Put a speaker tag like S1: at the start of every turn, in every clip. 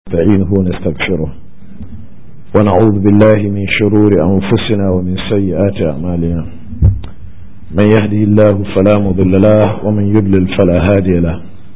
S1: نستعينه ونستغفره ونعوذ بالله من شرور أنفسنا ومن سيئات أعمالنا من يهدي الله فلا مضل له ومن يضلل فلا هادي له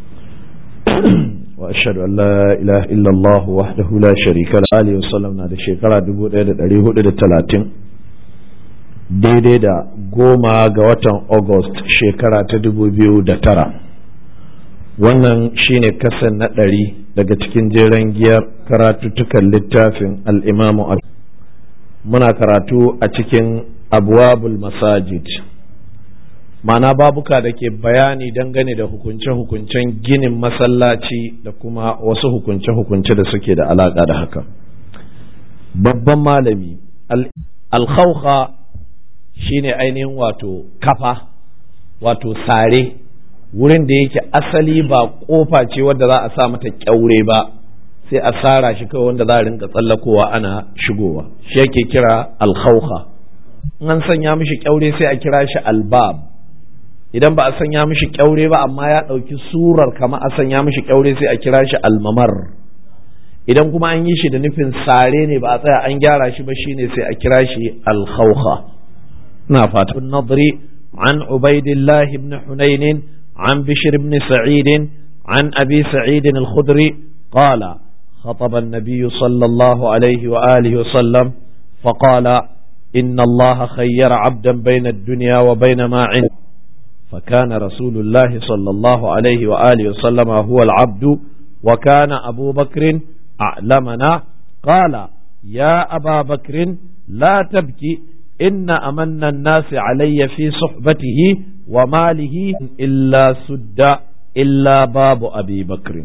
S1: وأشهد أن لا إله إلا الله وحده لا شريك له عليه وسلم هذا شكرا دبو دا دريه دا تلاتين daidai da goma ga watan august shekara ta dubu biyu da tara wannan shine kasan na ɗari daga cikin jeren giyar karatuttukan littafin al'imamu muna karatu a cikin abuwabul masajid mana babuka da ke bayani dangane da hukunce-hukuncen ginin masallaci da kuma wasu hukunce-hukunce da suke da alaƙa da haka babban malami alkhauha shine ainihin wato kafa wato sare wurin da yake asali ba kofa ce wadda za a sa mata kyaure ba sai a sara shi kawai wanda za a rinka tsallakowa ana shigowa shi yake kira alkhauha in an sanya mishi kyaure sai a kira shi albab idan ba a sanya mishi kyaure ba amma ya ɗauki surar kama a sanya mishi kyaure sai a kira shi almamar idan kuma an yi shi da nufin sare ne ba a tsaya an gyara shi ba shine sai a kira shi alkhauha na fatan nadri عن عبيد الله بن حنين عن بشر بن سعيد عن أبي سعيد الخدري قال خطب النبي صلى الله عليه وآله وسلم فقال إن الله خير عبدا بين الدنيا وبين ما عنده فكان رسول الله صلى الله عليه وآله وسلم هو العبد وكان أبو بكر أعلمنا قال يا أبا بكر لا تبكي إن أمن الناس علي في صحبته وماله إلا سد إلا باب أبي بكر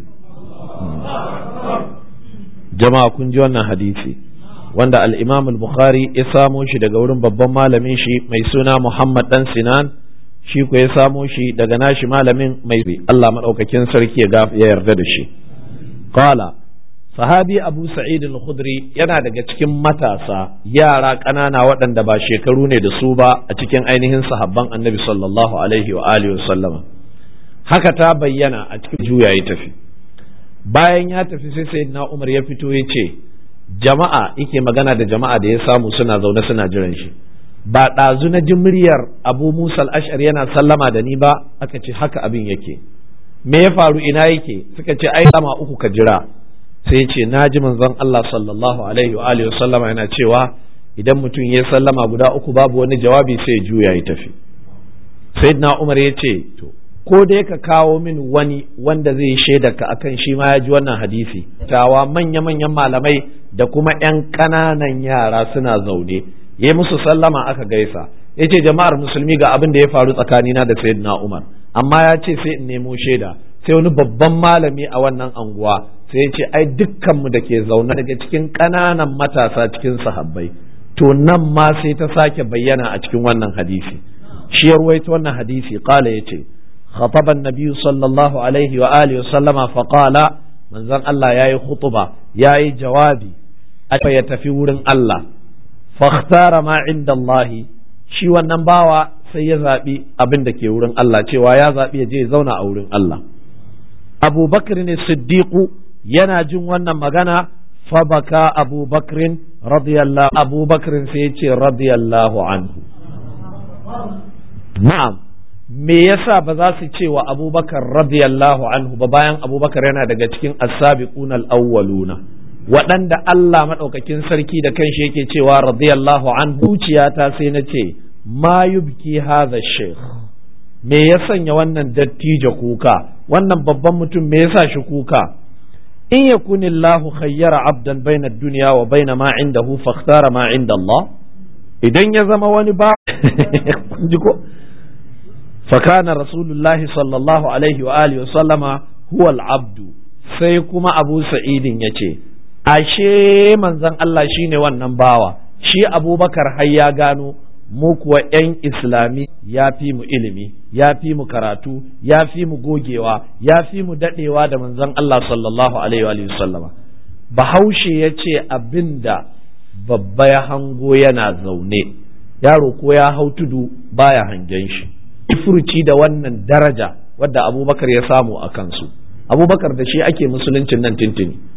S1: جماعة كن جوانا حديثي wanda al-Imam al-Bukhari ya samo shi daga wurin babban malamin shi mai suna Muhammad dan Sinan shi ko ya samo shi daga nashi malamin mai Allah madaukakin sarki ya yarda da shi qala sahabi abu sa'id al-khudri yana daga cikin matasa yara ƙanana waɗanda ba shekaru ne da su ba a cikin ainihin sahabban annabi sallallahu alaihi wa alihi sallama haka ta bayyana a cikin juya ya tafi bayan ya tafi sai sayyidina umar ya fito ya ce jama'a yake magana da jama'a da ya samu suna zaune suna jiran shi ba ɗazu na ji muryar abu musa al-ash'ari yana sallama da ni ba aka ce haka abin yake me ya faru ina yake suka ce ai sama uku ka jira sai ce na ji manzon Allah sallallahu alaihi wa alihi sallama yana cewa idan mutum ya sallama guda uku babu wani jawabi sai ya juya ya tafi sayyidina Umar ya ce to ko dai ka kawo min wani wanda zai shaida ka akan shi ma ya ji wannan hadisi tawa manya manyan malamai da kuma yan ƙananan yara suna zaune ya musu sallama aka gaisa ya ce jama'ar musulmi ga abin da ya faru tsakanina da sayyidina Umar amma ya ce sai in nemo shaida sai wani babban malami a wannan anguwa sai ce ai dukkanmu da ke zaune daga cikin ƙananan matasa cikin sahabbai to nan ma sai ta sake bayyana a cikin wannan hadisi shi ya ruwaito wannan hadisi qala yace khataba an-nabiy sallallahu alaihi wa alihi wa sallama fa qala manzon Allah yayi khutuba yayi jawabi aka ya tafi wurin Allah fakhtara ma inda Allah shi wannan bawa sai ya zabi abin da ke wurin Allah cewa ya zabi ya je zauna a wurin Allah Abu Bakr ne Siddiqu yana jin wannan magana fabaka abubakrin radiyallahu abubakrin sai ya ce radiyallahu anhu na'am me yasa ba za su ce wa abubakar radiyallahu anhu ba bayan abubakar yana daga cikin as-sabiquna al-awwaluna waɗanda Allah maɗaukakin sarki da kanshi yake cewa radiyallahu anhu zuciyata sai na ce ma yubki hadha shaykh me ya sanya wannan dattijo kuka wannan babban mutum me yasa shi kuka in yakun Allah khayyara abdan baina dunya wa baina ma indahu fakhtara ma inda Allah idan ya zama wani ba ji ko fakana rasulullahi sallallahu alaihi wa alihi sallama huwa al-abdu sai kuma Abu Sa'idin yace ashe manzon Allah shine wannan bawa shi Abubakar har ya gano mu kuwa 'yan islami ya fi mu ilimi ya fi mu karatu ya fi mu gogewa ya fi mu dadewa da manzon Allah sallallahu alaihi wa sallama bahaushe ya ce abinda babba ya hango yana zaune yaro ko ya hau tudu baya hangen shi furci da wannan daraja wadda abubakar ya samu a kansu abubakar da shi ake musuluncin nan tintini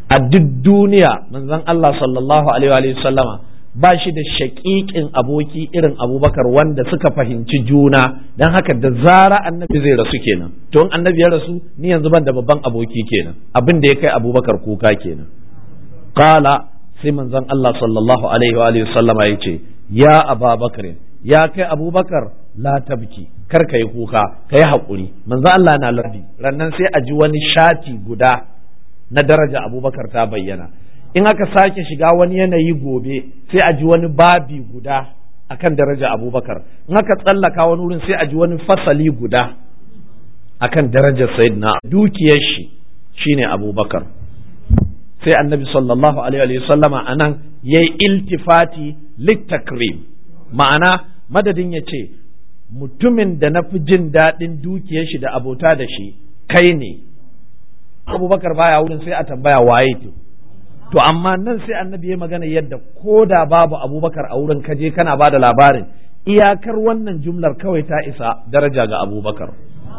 S1: a duk duniya manzon Allah sallallahu alaihi wa sallama ba shi da shaƙiƙin aboki irin abubakar wanda suka fahimci juna don haka da zara annabi zai rasu kenan to in annabi ya rasu ni yanzu ban da babban aboki kenan abin da ya kai abubakar kuka kenan qala sai manzon Allah sallallahu alaihi wa sallama ya ce ya ababakar ya kai abubakar la tabki kar ka yi kuka ka yi haƙuri manzon Allah na lardi rannan sai a ji wani shati guda na daraja abubakar ta bayyana in aka sake shiga wani yanayi gobe sai a ji wani babi guda akan daraja abubakar in aka tsallaka wani wurin sai a ji wani fasali guda akan darajar sayyidina dukiyar shi shine abubakar sai annabi sallallahu alaihi wa sallama anan yayi iltifati littakrim ma'ana madadin ya ce mutumin da na fi jin daɗin dukiyar shi da abota da shi kai ne abubakar baya wurin sai a tambaya waye to to amma nan sai annabi ya magana yadda ko da babu abubakar a wurin kaje kana ba da labarin iyakar wannan jumlar kawai ta isa daraja ga abubakar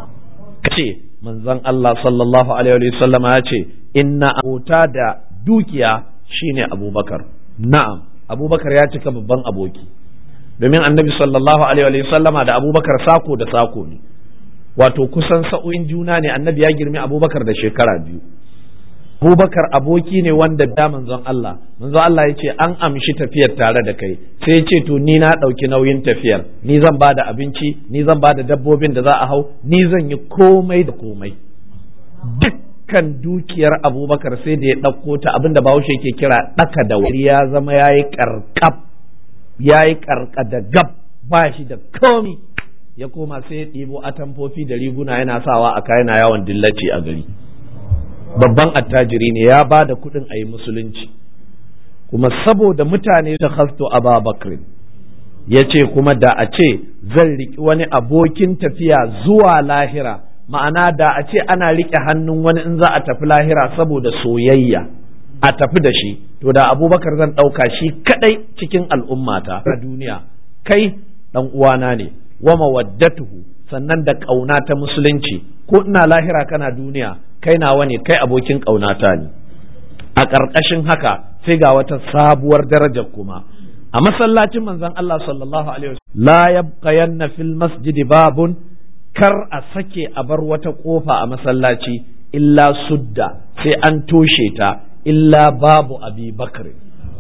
S1: ce manzon Allah sallallahu alaihi wa sallam ya ce inna abota da dukiya shine abubakar na'am abubakar ya cika babban aboki domin annabi sallallahu alaihi wa sallama da abubakar sako da sako ne wato kusan sa'o'in juna ne annabi ya girmi abubakar da shekara biyu abubakar aboki ne wanda da manzon Allah manzon Allah ya ce an amshi tafiyar tare da kai sai ya ce to ni na ɗauki nauyin tafiyar ni zan ba da abinci ni zan ba da dabbobin da za a hau ni zan yi komai da komai dukkan dukiyar abubakar sai da ya ɗauko ta abinda bahaushe ke kira ɗaka da wuri ya zama ya yi ƙarƙab ya yi ƙarƙa da gab ba shi da komi ya koma sai ya ɗibo atamfofi da riguna yana sawa a kayan yawon dillaci a gari babban attajiri ne ya ba da kuɗin a yi musulunci kuma saboda mutane ta hasto ababakar ya ce kuma da a ce zan riƙi wani abokin tafiya zuwa lahira ma'ana da a ce ana riƙe hannun wani in za a tafi lahira saboda soyayya a tafi da shi to da abubakar zan ɗauka shi kaɗai cikin al'ummata a duniya kai ɗan uwana ne wa mawaddatuhu sannan da ƙauna ta musulunci ko ina lahira kana duniya kai nawa ne kai abokin ƙaunata ne a ƙarƙashin haka sai ga wata sabuwar darajar kuma a masallacin manzon Allah sallallahu alaihi wasallam la yabqayanna fil masjidi babun kar a sake a bar wata kofa a masallaci illa sudda sai an toshe ta illa babu abi bakr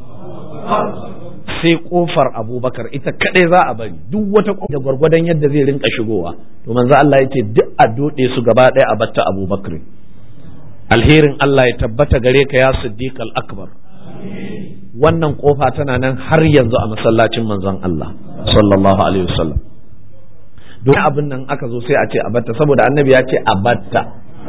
S1: sai kofar abubakar ita kadai za a bari duk wata kofa da gwargwadon yadda zai rinka shigowa to manzo Allah yace duk a dode su gaba ɗaya a batta abubakar alherin Allah ya tabbata gare ka ya siddiq al-akbar wannan kofa tana nan har yanzu a masallacin manzon Allah sallallahu alaihi wasallam don abin nan aka zo sai a ce a batta saboda annabi ya ce a batta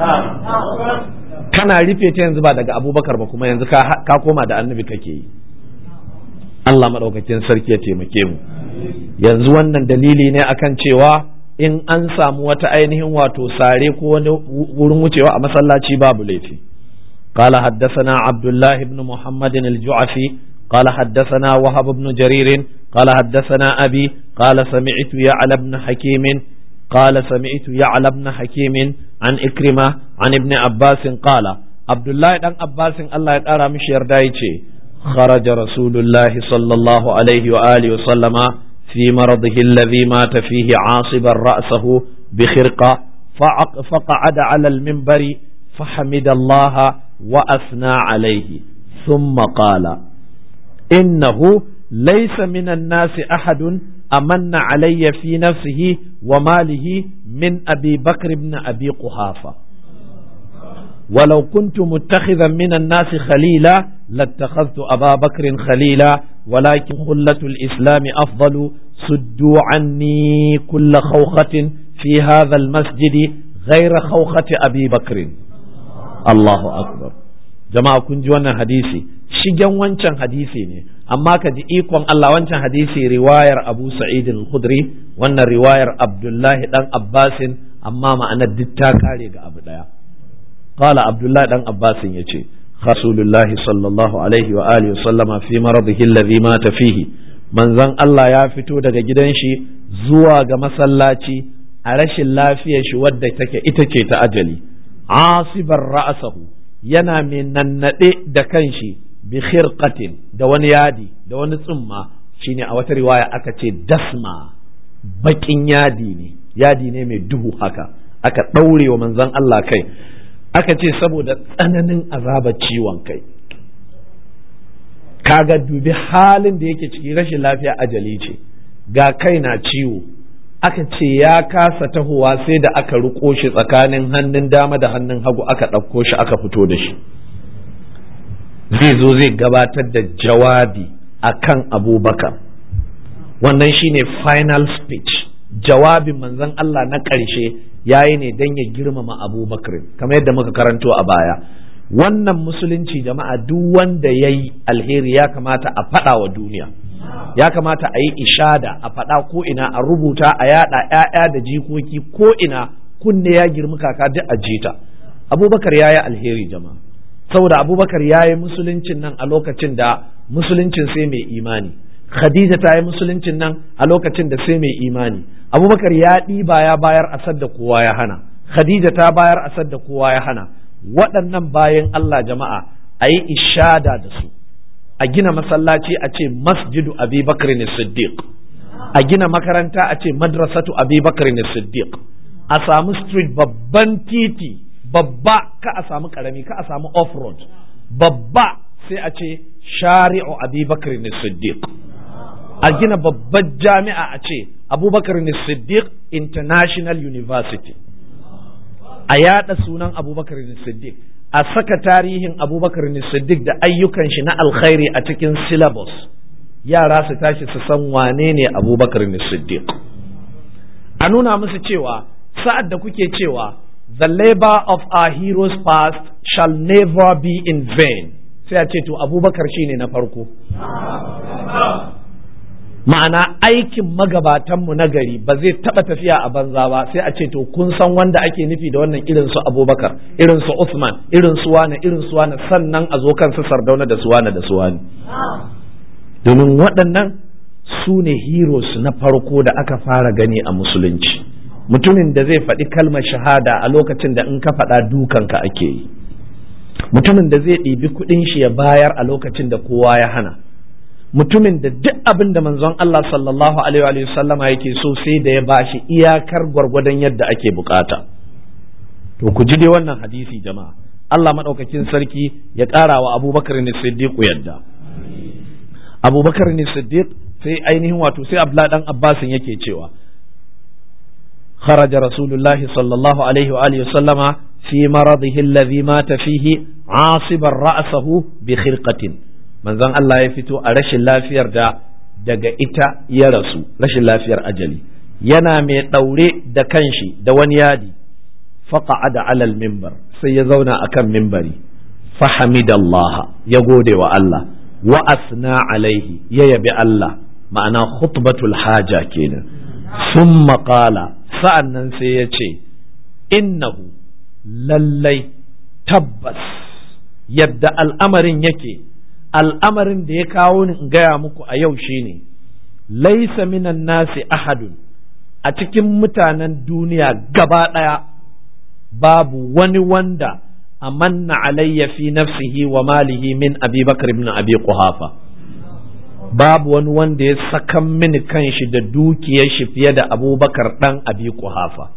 S1: kana rufe ta yanzu ba daga abubakar ba kuma yanzu ka koma da annabi kake yi Allah maɗaukakin sarki ya taimake mu yanzu wannan dalili ne akan cewa in an samu wata ainihin wato sare ko wani wurin wucewa a masallaci babu laifi قال حدثنا عبد الله بن محمد الجعفي قال حدثنا وهب بن جرير قال حدثنا أبي قال سمعت يعلى بن حكيم قال سمعت يعلى بن حكيم عن إكرمة عن ابن عباس قال عبد الله بن عباس الله يقرأ مش يردايتي خرج رسول الله صلى الله عليه وآله وسلم في مرضه الذي مات فيه عاصبا رأسه بخرقة فقعد على المنبر فحمد الله وأثنى عليه ثم قال إنه ليس من الناس أحد أمن علي في نفسه وماله من أبي بكر بن أبي قحافة ولو كنت متخذا من الناس خليلا لاتخذت أبا بكر خليلا ولكن خلة الإسلام أفضل سدوا عني كل خوخة في هذا المسجد غير خوخة أبي بكر الله أكبر jama'a kun ji wannan hadisi shigen wancan hadisi ne amma ka ji ikon Allah wancan hadisi riwayar Abu Sa'id al-Khudri wannan riwayar Abdullahi dan Abbasin amma ma'anar duk ta kare ga abu daya qala Abdullahi dan Abbasin yace Rasulullahi sallallahu alaihi wa alihi sallama fi maradihi alladhi mata fihi manzon Allah ya fito daga gidan shi zuwa ga masallaci a rashin lafiyar shi wadda take ita ce ta ajali asibar ra'asahu yana mai nannaɗe da kanshi bi khirqatin da wani yadi da wani tsumma shine a wata riwaya aka ce dasma bakin yadi ne yadi ne mai duhu haka aka ɗaure wa manzon Allah kai aka ce saboda tsananin azabar ciwon kai kaga dubi halin da yake ciki rashin lafiya ajali ce ga kai na ciwo aka ce ya kasa tahowa sai da aka riko shi tsakanin hannun dama da hannun hagu aka ɗauko shi aka fito da shi zai zo zai gabatar da jawabi akan abubakar wannan shine final speech jawabin manzon Allah na ƙarshe yayi ne don ya girmama abubakar kamar yadda muka karanto a baya wannan musulunci jama'a duk wanda ya yi alheri ya kamata a faɗa wa duniya ya kamata a yi ishada a faɗa ko ina a rubuta a yada ‘ya'ya da jikoki ko ina kunne ya girmi kaka duk a jita abubakar ya yi alheri jama'a saboda abubakar ya yi musuluncin nan a lokacin da musuluncin sai mai imani khadija ta yi musuluncin nan a lokacin da sai mai imani abubakar ya ɗiba ya bayar asad da kowa ya hana khadija ta bayar asad da kowa ya hana waɗannan bayan Allah jama'a a yi ishada da su a gina masallaci a ce masjidu abi bakr siddiq a gina makaranta a ce madrasatu abi bakr siddiq a samu street babban titi babba ka a samu karami ka a samu off-road babba sai a ce shari'u abi bakr siddiq a gina babban jami'a a ce abubakar siddiq international university a yada sunan abubakar siddiq a saka tarihin abubakar siddiq da ayyukan shi na alkhairi a cikin syllabus yara su tashi su san wane ne abubakar siddiq a nuna musu cewa sa'ad da kuke cewa the labor of our heroes past shall never be in vain sai a ce to abubakar shine na farko ma'ana aikin magabatanmu na gari ba zai taɓa tafiya a banza ba sai a ce to kun san wanda ake nufi da wannan irin su abubakar irin su usman irin su wane irin su wane sannan a zo kan su sardauna da su wane da su wane domin waɗannan su ne heroes na farko da aka fara gani a musulunci mutumin da zai faɗi kalmar shahada a lokacin da in ka faɗa dukanka ake yi mutumin da zai ɗibi kuɗin shi ya bayar a lokacin da kowa ya hana mutumin da duk abin da manzon Allah sallallahu alaihi wa sallama yake so sai da ya bashi iyakar gwargwadon yadda ake bukata to ku ji dai wannan hadisi jama'a Allah madaukakin sarki ya ƙara wa Abubakar ne Siddiq yadda Abubakar ne Siddiq sai ainihin wato sai Abdullah dan Abbasin yake cewa خرج رسول الله صلى الله عليه وآله وسلم في مرضه الذي مات فيه عاصبا رأسه بخرقة manzon Allah ya fito a rashin lafiyar da daga ita ya rasu rashin lafiyar ajali yana mai ɗaure da kanshi da wani yadi da alal mimbar sai ya zauna akan mimbari fahamidallah ya gode wa Allah wa asna alaihi ya yabi Allah ma'ana khutbatul haja kenan sun maƙala sa'an nan sai ya ce innahu lallai tabbas yadda al'amarin yake al'amarin da ya kawo ni in gaya muku a yau shine laisa minan nasi ahadun a cikin mutanen duniya gaba ɗaya babu wani wanda amanna alayya fi nafsihi wa malihi min abi bakar ibn abi quhafa babu wani wanda ya sakan mini kanshi da dukiyar shi fiye da abubakar dan abi quhafa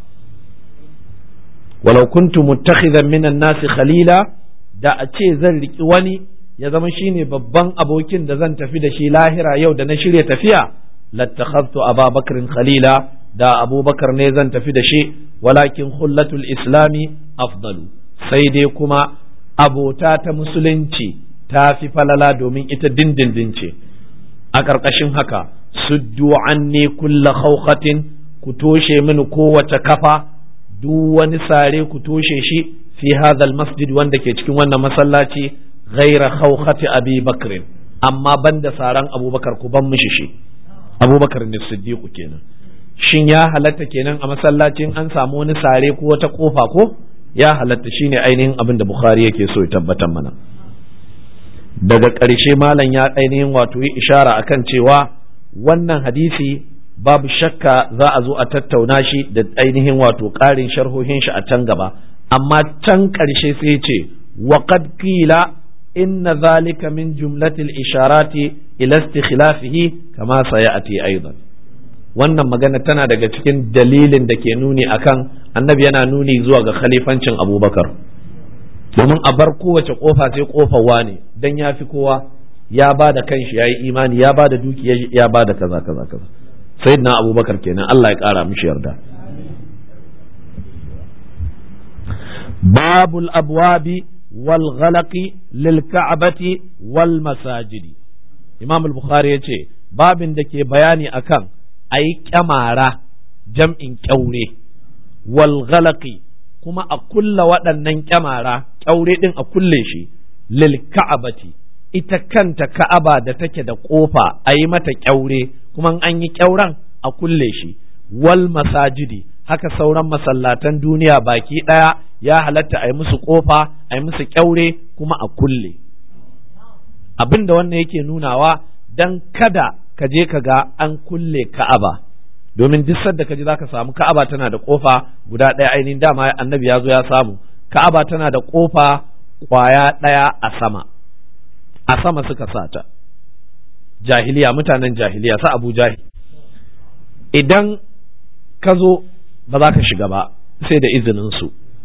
S1: walau kuntu muttakhidan minan nasi khalila da a ce zan riki wani ya zama shine babban abokin da zan tafi da shi lahira yau da na shirya tafiya lattakhadtu ababakrin khalila da abubakar ne zan tafi da shi walakin hullatul islami afdalu sai dai kuma abota ta musulunci ta fi falala domin ita dindindin ce a ƙarƙashin haka suddu anni kulla khawqatin ku toshe mini kowace kafa duk wani sare ku toshe shi fi hadha masjid wanda ke cikin wannan masallaci ghaira khawkhati abi bakr amma banda saran abubakar ku ban mishi shi abubakar ne siddiqu kenan shin ya halatta kenan a masallacin an samu wani sare ko wata kofa ko ya halatta shine ainihin abin da bukhari yake so ya tabbatar mana daga ƙarshe malam ya ainihin wato yi ishara akan cewa wannan hadisi babu shakka za a zo a tattauna shi da ainihin wato ƙarin sharhohin shi a can gaba amma can ƙarshe sai ce wa qad qila inna zalika min jumlatil isharati ila istikhlafihi kama sayati aidan wannan magana tana daga cikin dalilin da ke nuni akan annabi yana nuni zuwa ga khalifancin abubakar domin a bar kowace kofa sai kofar wane dan ya fi kowa ya ba da kanshi ya yi imani ya ba da dukiya ya ba da kaza kaza kaza sayyidina abubakar kenan Allah ya kara mishi yarda babul abwabi wal ghalaqi lil ka'bati wal masajidi imam al-bukhari yace babin da ke bayani akan ayi kyamara jam'in kyaure wal ghalaqi kuma a kulla waɗannan kyamara kyaure din a kulle shi lil ka'bati ita kanta ka'aba da take da kofa a yi mata kyaure kuma an yi kyauren a kulle shi wal masajidi haka sauran masallatan duniya baki ɗaya ya halatta a yi musu kofa a yi musu kyaure kuma a kulle abin da wannan yake nunawa dan kada ka je ka ga an kulle ka'aba domin duk sadda ka ji za ka samu ka'aba tana da kofa guda ɗaya ainihin dama annabi ya zo ya samu ka'aba tana da kofa kwaya ɗaya a sama a sama suka sata jahiliya mutanen jahiliya sa abu jahil idan ka zo ba za ka shiga ba sai da izininsu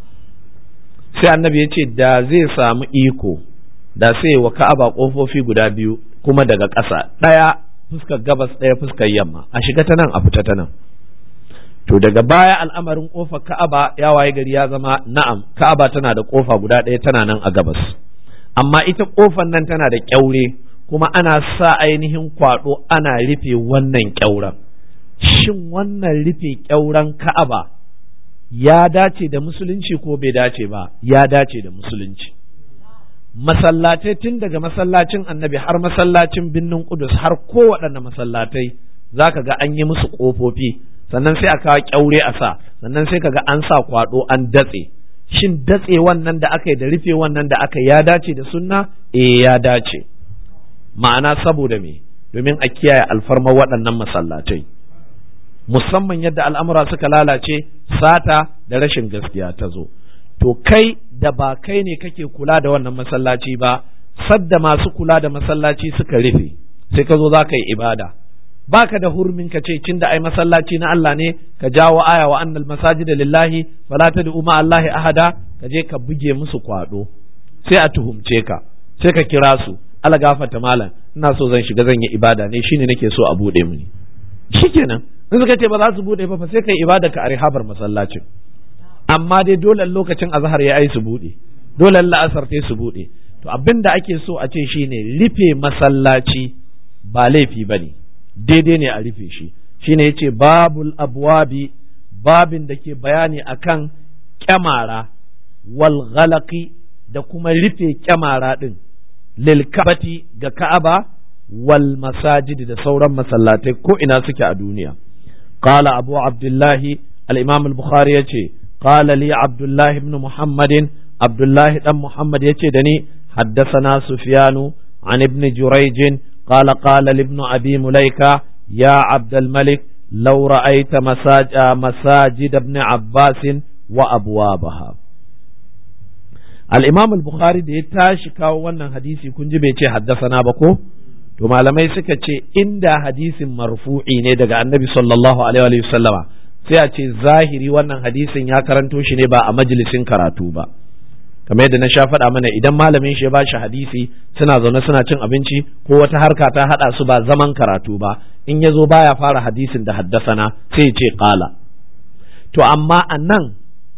S1: sai annabi ya ce da zai samu iko da sai wa ka'aba ƙofofi guda biyu kuma daga ƙasa ɗaya fuskar gabas ɗaya fuskar yamma a shiga ta nan a fita ta nan to daga baya al'amarin ƙofar ka'aba ya waye gari ya zama na'am ka'aba tana da ƙofa guda ɗaya tana nan a gabas amma ita ƙofar nan tana da ƙyaure kuma ana sa ainihin kwaɗo ana rufe wannan ƙyauren shin wannan rufe ƙyauren ka'aba ya dace da musulunci ko bai dace ba ya dace da musulunci masallatai tun daga masallacin annabi har masallacin birnin kudus har kowaɗanne masallatai za ka ga an yi musu ƙofofi sannan sai a kawo ƙyaure a sa sannan sai ka ga an sa kwaɗo an datse shin datse wannan da aka yi da rufe wannan da aka ya dace da sunna eh ya dace ma'ana saboda me domin a kiyaye alfarma waɗannan masallatai musamman yadda al'amura suka lalace sata da rashin gaskiya ta zo to kai da ba kai ne kake kula da wannan masallaci ba sadda masu kula da masallaci suka rufe sai ka zo za ka yi ibada baka da hurmin ka ce cin da ai masallaci na Allah ne ka jawo aya wa annal masajida lillahi fala tad'u ma Allahi ahada ka je ka buge musu kwado sai a tuhumce ka sai ka kira su ala gafarta malam ina so zan shiga zan yi ibada ne shine nake so a bude mini shikenan in suka ce ba za su bude ba fa sai kai ibada ka a rihabar masallacin amma dai dole lokacin azhar ya ai su bude dole la'asar ta su bude to abin da ake so a ce shine rufe masallaci ba laifi bane daidai ne a rufe shi shine yace babul abwabi babin da ke bayani akan kyamara wal ghalaqi da kuma rufe kyamara din lil kabati ga ka'aba wal masajid da sauran masallatai ko ina suke a duniya qala abu abdullahi al-imam al-bukhari yace qala li abdullahi ibn muhammadin abdullahi dan muhammad yace da ni حدثنا سفيان عن ابن جريج قال قال لابن أبي مليكة يا عبد الملك لو رأيت مساج مساجد ابن عباس وأبوابها الإمام البخاري da ya tashi kawo wannan hadisi kun ji bai ce haddasana ba ko to malamai suka ce inda hadisin marfu'i ne daga annabi sallallahu alaihi wa sallama sai a ce zahiri wannan hadisin ya karanto shi ne ba a majalisin karatu ba kamar yadda na sha faɗa mana idan malamin shi ya ba shi hadisi suna zaune suna cin abinci ko wata harka ta haɗa su ba zaman karatu ba in ya zo baya fara hadisin da haddasana sai ya ce ƙala to amma a nan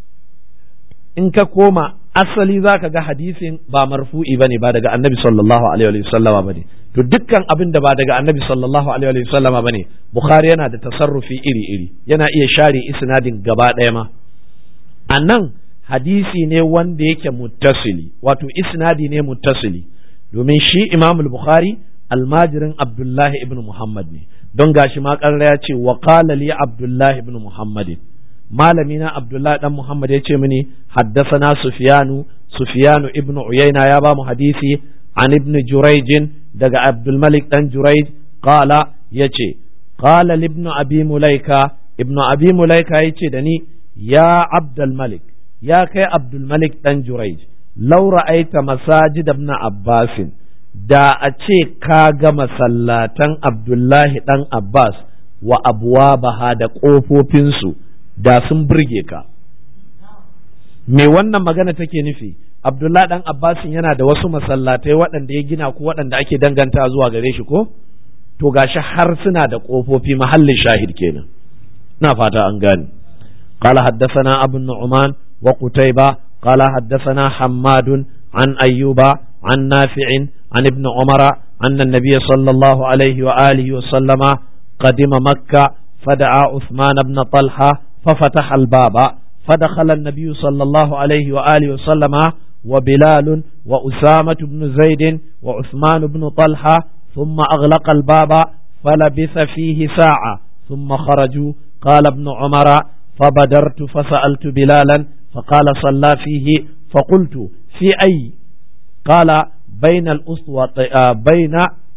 S1: in ka koma asali za ka ga hadisin ba marfu'i ba ne ba daga annabi sallallahu alaihi wa sallama ba ne to dukkan abin da ba daga annabi sallallahu alaihi wa sallama ba ne bukhari yana da tasarrufi iri iri yana iya share isnadin gaba ɗaya ma a nan hadisi ne wanda yake muttasili wato isnadi ne muttasili domin shi imam bukhari almajirin abdullahi ibn muhammad ne don gashi ma ya ce wa qala li abdullahi ibn muhammadin malami na abdullahi dan muhammad ya ce mini haddasana sufyanu sufyanu ibn uyayna ya ba mu hadisi an ibn jurayjin daga abdulmalik dan jurayj qala yace qala ibn abi mulaika ibn abi mulaika yace da ni ya abdulmalik ya kai abdulmalik dan jurayj laura aita masajid ibn abbasin da a ce ka ga masallatan abdullahi dan abbas wa abuwa baha da ƙofofinsu da sun burge ka me wannan magana take nufi abdullahi dan abbasin yana da wasu masallatai waɗanda ya gina ko waɗanda ake danganta zuwa gare shi ko to gashi har suna da ƙofofi mahallin shahid kenan na fata an gane قال حدثنا أبو النعمان وقتيبة قال حدثنا حماد عن أيوب عن نافع عن ابن عمر أن النبي صلى الله عليه وآله وسلم قدم مكة فدعا عثمان بن طلحة ففتح الباب فدخل النبي صلى الله عليه وآله وسلم وبلال وأسامة بن زيد وعثمان بن طلحة ثم أغلق الباب فلبث فيه ساعة ثم خرجوا قال ابن عمر فبدرت فسألت بلالا فقال صلى فيه فقلت في أي قال بين الأسوة بين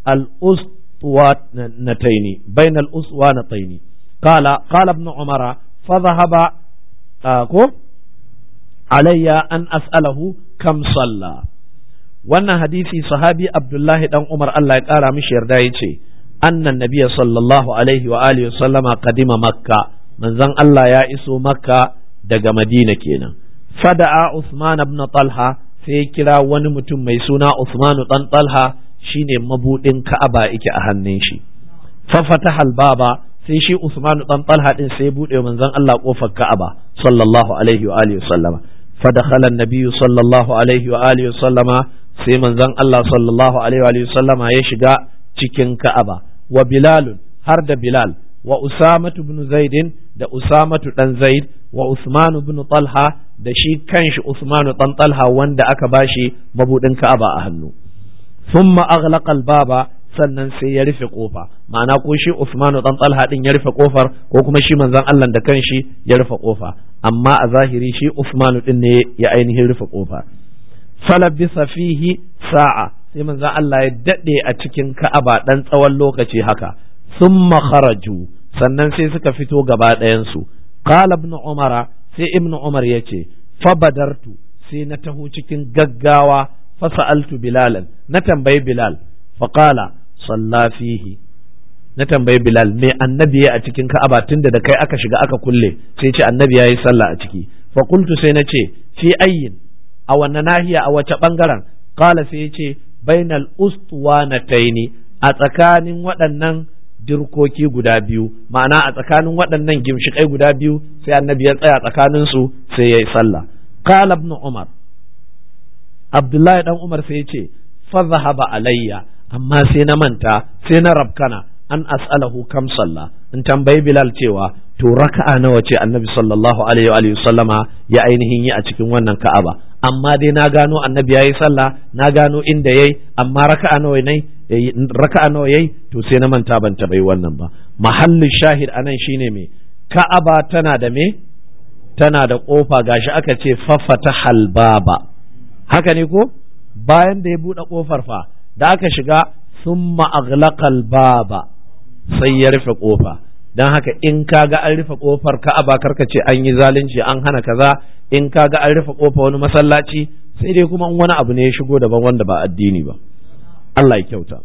S1: الأسطوانتين بين الأسوانتين قال قال ابن عمر فذهب علي أن أسأله كم صلى wannan hadisi sahabi Abdullahi dan Umar Allah ya kara mishi yarda yace annan nabiyya sallallahu alaihi wa alihi sallama qadima makka manzon Allah ya iso makka daga madina kenan fada'a Usman ibn Talha sai ya kira wani mutum mai suna Usman dan Talha shine mabudin Ka'aba yake a hannun shi fa fataha baba sai shi Usman dan Talha din sai ya bude manzon Allah kofar Ka'aba sallallahu alaihi wa alihi sallama فدخل النبي صلى الله عليه وآله وسلم sai manzon Allah sallallahu alaihi wa sallama ya shiga cikin Ka'aba wa Bilal har da Bilal wa Usamatu ibn Zaid da Usamatu dan Zaid wa Usman ibn Talha da shi kanshi Usman dan Talha wanda aka bashi mabudin Ka'aba a hannu thumma aghlaqa al-baba sannan sai ya rufe kofa ma'ana ko shi Usman dan Talha din ya rufe kofar ko kuma shi manzon Allah da kanshi ya rufe kofa amma a zahiri shi Usman din ne ya ainihin rufe kofa falabisa fihi sa'a sai manzo Allah ya dade a cikin Ka'aba dan tsawon lokaci haka summa kharaju sannan sai suka fito gaba ɗayan su qala ibn umara sai ibn umar yace fa badartu sai na taho cikin gaggawa fa sa'altu bilalan na tambayi bilal fa qala salla fihi na tambayi bilal me annabi ya a cikin Ka'aba tunda da kai aka shiga aka kulle sai ce annabi yayi sallah a ciki fa qultu sai na ce fi ayyin a wanne nahiya a wace bangaren kala sai ce bainal ustuwanataini a tsakanin waɗannan dirkoki guda biyu ma'ana a tsakanin waɗannan gimshikai guda biyu sai annabi ya tsaya tsakanin su sai ya yi sallah kala ibn umar abdullahi dan umar sai ya ce fa zahaba alayya amma sai na manta sai na rabkana an as'alahu kam sallah in tambayi bilal cewa to raka'a nawa ce annabi sallallahu alaihi wa sallama ya ainihin yi a cikin wannan ka'aba amma dai na gano annabi yayi sallah na gano inda yayi amma raka'a nawa ne raka'a nawa yayi to sai na manta ban bai wannan ba mahallin shahid anan shine me ka'aba tana da me tana da kofa gashi aka ce faffata halbaba haka ne ko bayan da ya bude kofar fa da aka shiga summa aghlaqal baba sai ya rufe kofa don haka in kaga an rufe kofar ka'aba karka ce an yi zalunci an hana kaza in kaga an rufe kofa wani masallaci sai dai kuma wani abu ne ya shigo daban wanda ba addini ba Allah ya kyauta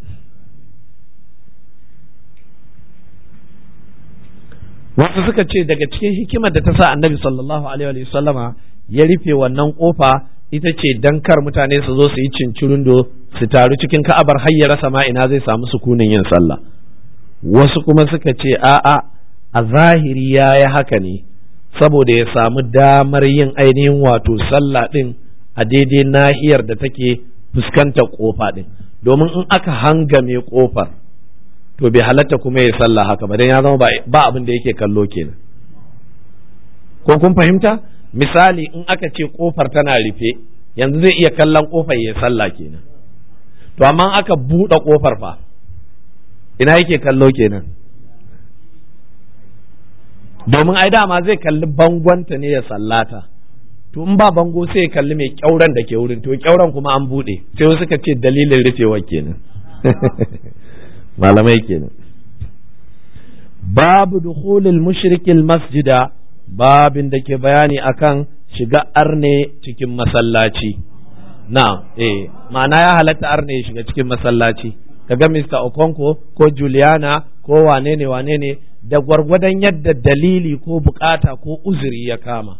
S1: wasu suka ce daga cikin hikimar da ta sa annabi sallallahu alaihi wa sallama ya rufe wannan kofa ita ce dan kar mutane su zo su yi cincirundo su taru cikin ka'abar har ya rasa ma ina zai samu sukunin yin sallah wasu kuma suka ce a'a a zahiri ya yi haka ne saboda ya samu damar yin ainihin wato sallah ɗin a daidai nahiyar da take fuskantar ƙofa ɗin domin in aka hangame ƙofar to bai halatta kuma ya sallah haka ba don ya zama ba abin da yake kallo kenan ko kun fahimta misali in aka ce ƙofar tana rufe yanzu zai iya kallon ƙofar ya sallah kenan to amma aka buɗe ƙofar fa ina yake kallo kenan domin ai dama zai kalli bangonta ne ya sallata to in ba bango sai ya kalli mai kyauran da ke wurin to kyauran kuma an bude sai wasu ka ce dalilin rufewar kenan malamai kenan babu dukhulil mushrikil masjida babin da ke bayani akan shiga arne cikin masallaci na eh ma'ana ya halatta arne ya shiga cikin masallaci kaga Mr. Okonko ko Juliana ko wane ne wane ne da gwargwadon yadda dalili ko bukata ko uzuri ya kama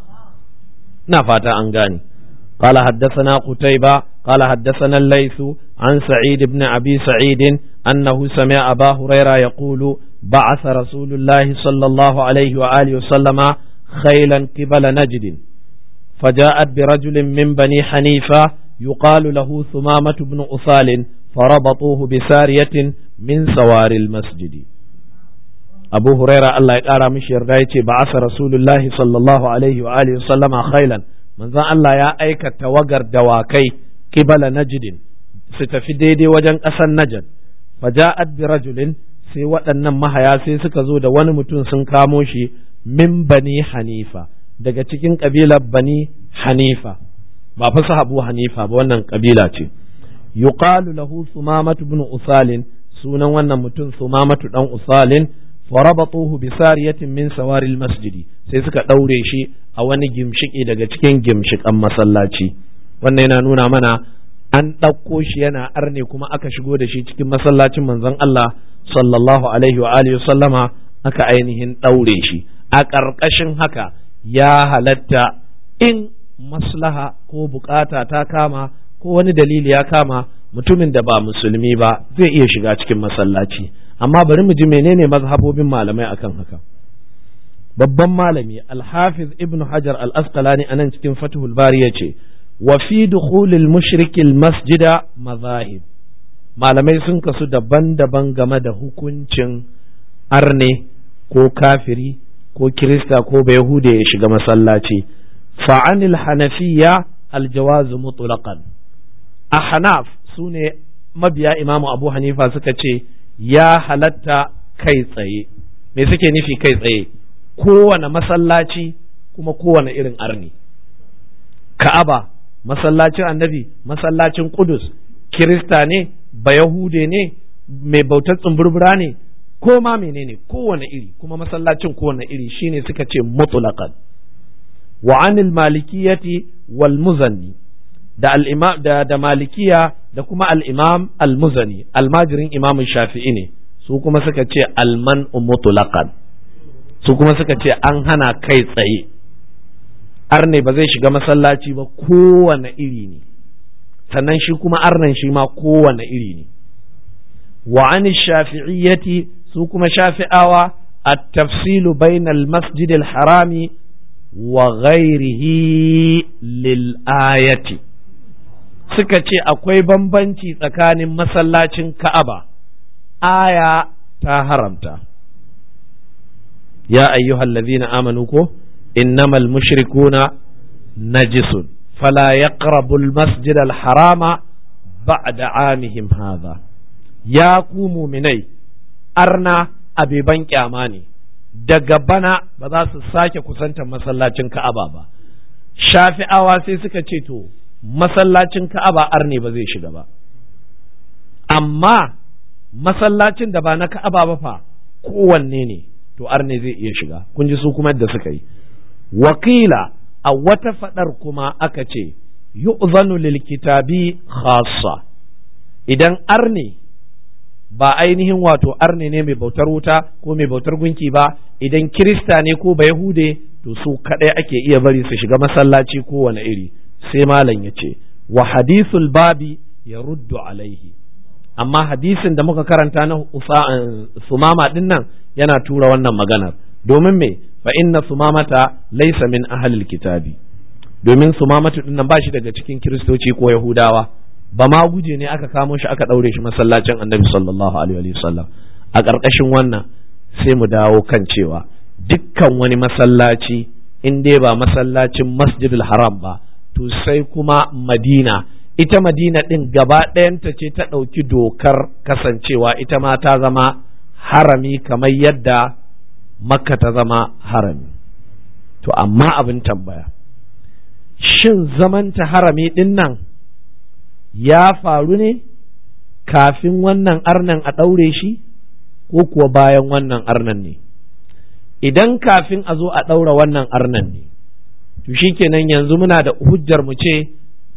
S1: ina fata an gane قال حدثنا قتيبة قال حدثنا الليث عن سعيد بن أبي سعيد أنه سمع أبا هريرة يقول بعث رسول الله صلى الله عليه وآله وسلم خيلا قبل نجد فجاءت برجل من بني حنيفة يقال له ثمامة بن أثال فربطوه بسارية من سوار المسجد أبو هريرة الله يقارى مش يرغايتي بعث رسول الله صلى الله عليه وآله وسلم خيلا من ذا الله يا أيك توقر دواكي قبل نجد ستفيدي وجن أسن نجد فجاءت برجل sai waɗannan mahaya sai suka zo da wani mutum sun kamo shi min bani hanifa daga cikin ƙabilar bani hanifa ba fa sahabu hanifa ba wannan ƙabila ce yuqalu lahu sumamatu ibn usalin sunan wannan mutum sumamatu dan usalin farabatuhu bi sariyatin min sawaril masjidi sai suka daure shi a wani gimshiki daga cikin gimshikan masallaci wannan yana nuna mana an ɗauko shi yana arne kuma aka shigo da shi cikin masallacin manzon Allah sallallahu alaihi wa alihi sallama aka ainihin ɗaure shi a ƙarƙashin haka ya halatta in maslaha ko bukata ta kama ko wani dalili ya kama mutumin da ba musulmi ba zai iya shiga cikin masallaci amma bari mu ji menene mazhabobin malamai akan haka babban malami alhafiz ibnu hajar al-asqalani anan cikin fathul bari yace wa fi dukhulil mushrikil masjida mazahib malamai sun kasu daban-daban game da hukuncin arne ko kafiri ko kirista ko bayahude ya shiga masallaci fa'anil hanafiya aljawazu mutlaqan a hanaf su ne mabiya imamu abu hanifa suka ce ya halatta kai tsaye me suke nufi kai tsaye kowane masallaci kuma kowane irin arni ka'aba masallacin annabi masallacin kudus kirista ne bayahude ne mai bautar tsumburbura ne ko ma menene kowane iri kuma masallacin kowane iri shine suka ce mutlaqan wa anil malikiyati wal muzanni da al da, da malikiya da kuma al imam al muzani almajirin imam shafi'i ne su kuma suka ce alman mutlaqan su kuma suka ce an hana kai tsaye arne ba zai shiga masallaci ba kowane iri ne sannan shi kuma arnan shi ma kowane iri ne wa an shafi'iyyati su kuma shafi'awa at-tafsilu bainal masjid al-harami wa ghairihi lil ayati suka ce akwai bambanci tsakanin masallacin Ka'aba aya ta haramta ya ayyuhallazina amanu ko innamal mushrikuna najisun فلا يقربوا المسجد الحرام بعد عامهم هذا يا قوموا مني أرنا أبي بنك أماني daga bana ba za su sake kusantar masallacin Ka'aba ba shafi'awa sai suka ce to masallacin Ka'aba arne ba zai shiga ba amma masallacin da ba na Ka'aba ba fa kowanne ne to arne zai iya shiga kun ji su kuma yadda suka yi wakila a wata faɗar kuma aka ce yu'zanu lil kitabi khassa idan arne ba ainihin wato arne ne mai bautar wuta ko mai bautar gunki ba idan kirista ne ko ba yahude to su kadai ake iya bari su shiga masallaci ko wani iri sai malam ya ce wa hadithul babi ya ruddu alaihi amma hadisin da muka karanta na sumama din nan yana tura wannan maganar domin me fa inna sumamata laysa min ahlil kitabi domin sumamatu din nan ba shi daga cikin kiristoci ko yahudawa ba ma guje ne aka kamo shi aka daure shi masallacin annabi sallallahu alaihi wasallam a ƙarƙashin wannan sai mu dawo kan cewa dukkan wani masallaci in dai ba masallacin masjidil haram ba to sai kuma madina ita madina din gaba ɗayanta ce ta ɗauki dokar kasancewa ita ma ta zama harami kamar yadda makka ta zama harami to amma abin tambaya shin zamanta harami ɗin nan ya faru ne kafin wannan arnan a ɗaure shi ko kuwa bayan wannan arnan ne idan kafin a zo a ɗaura wannan arnan ne to shikenan yanzu muna da hujjar mu ce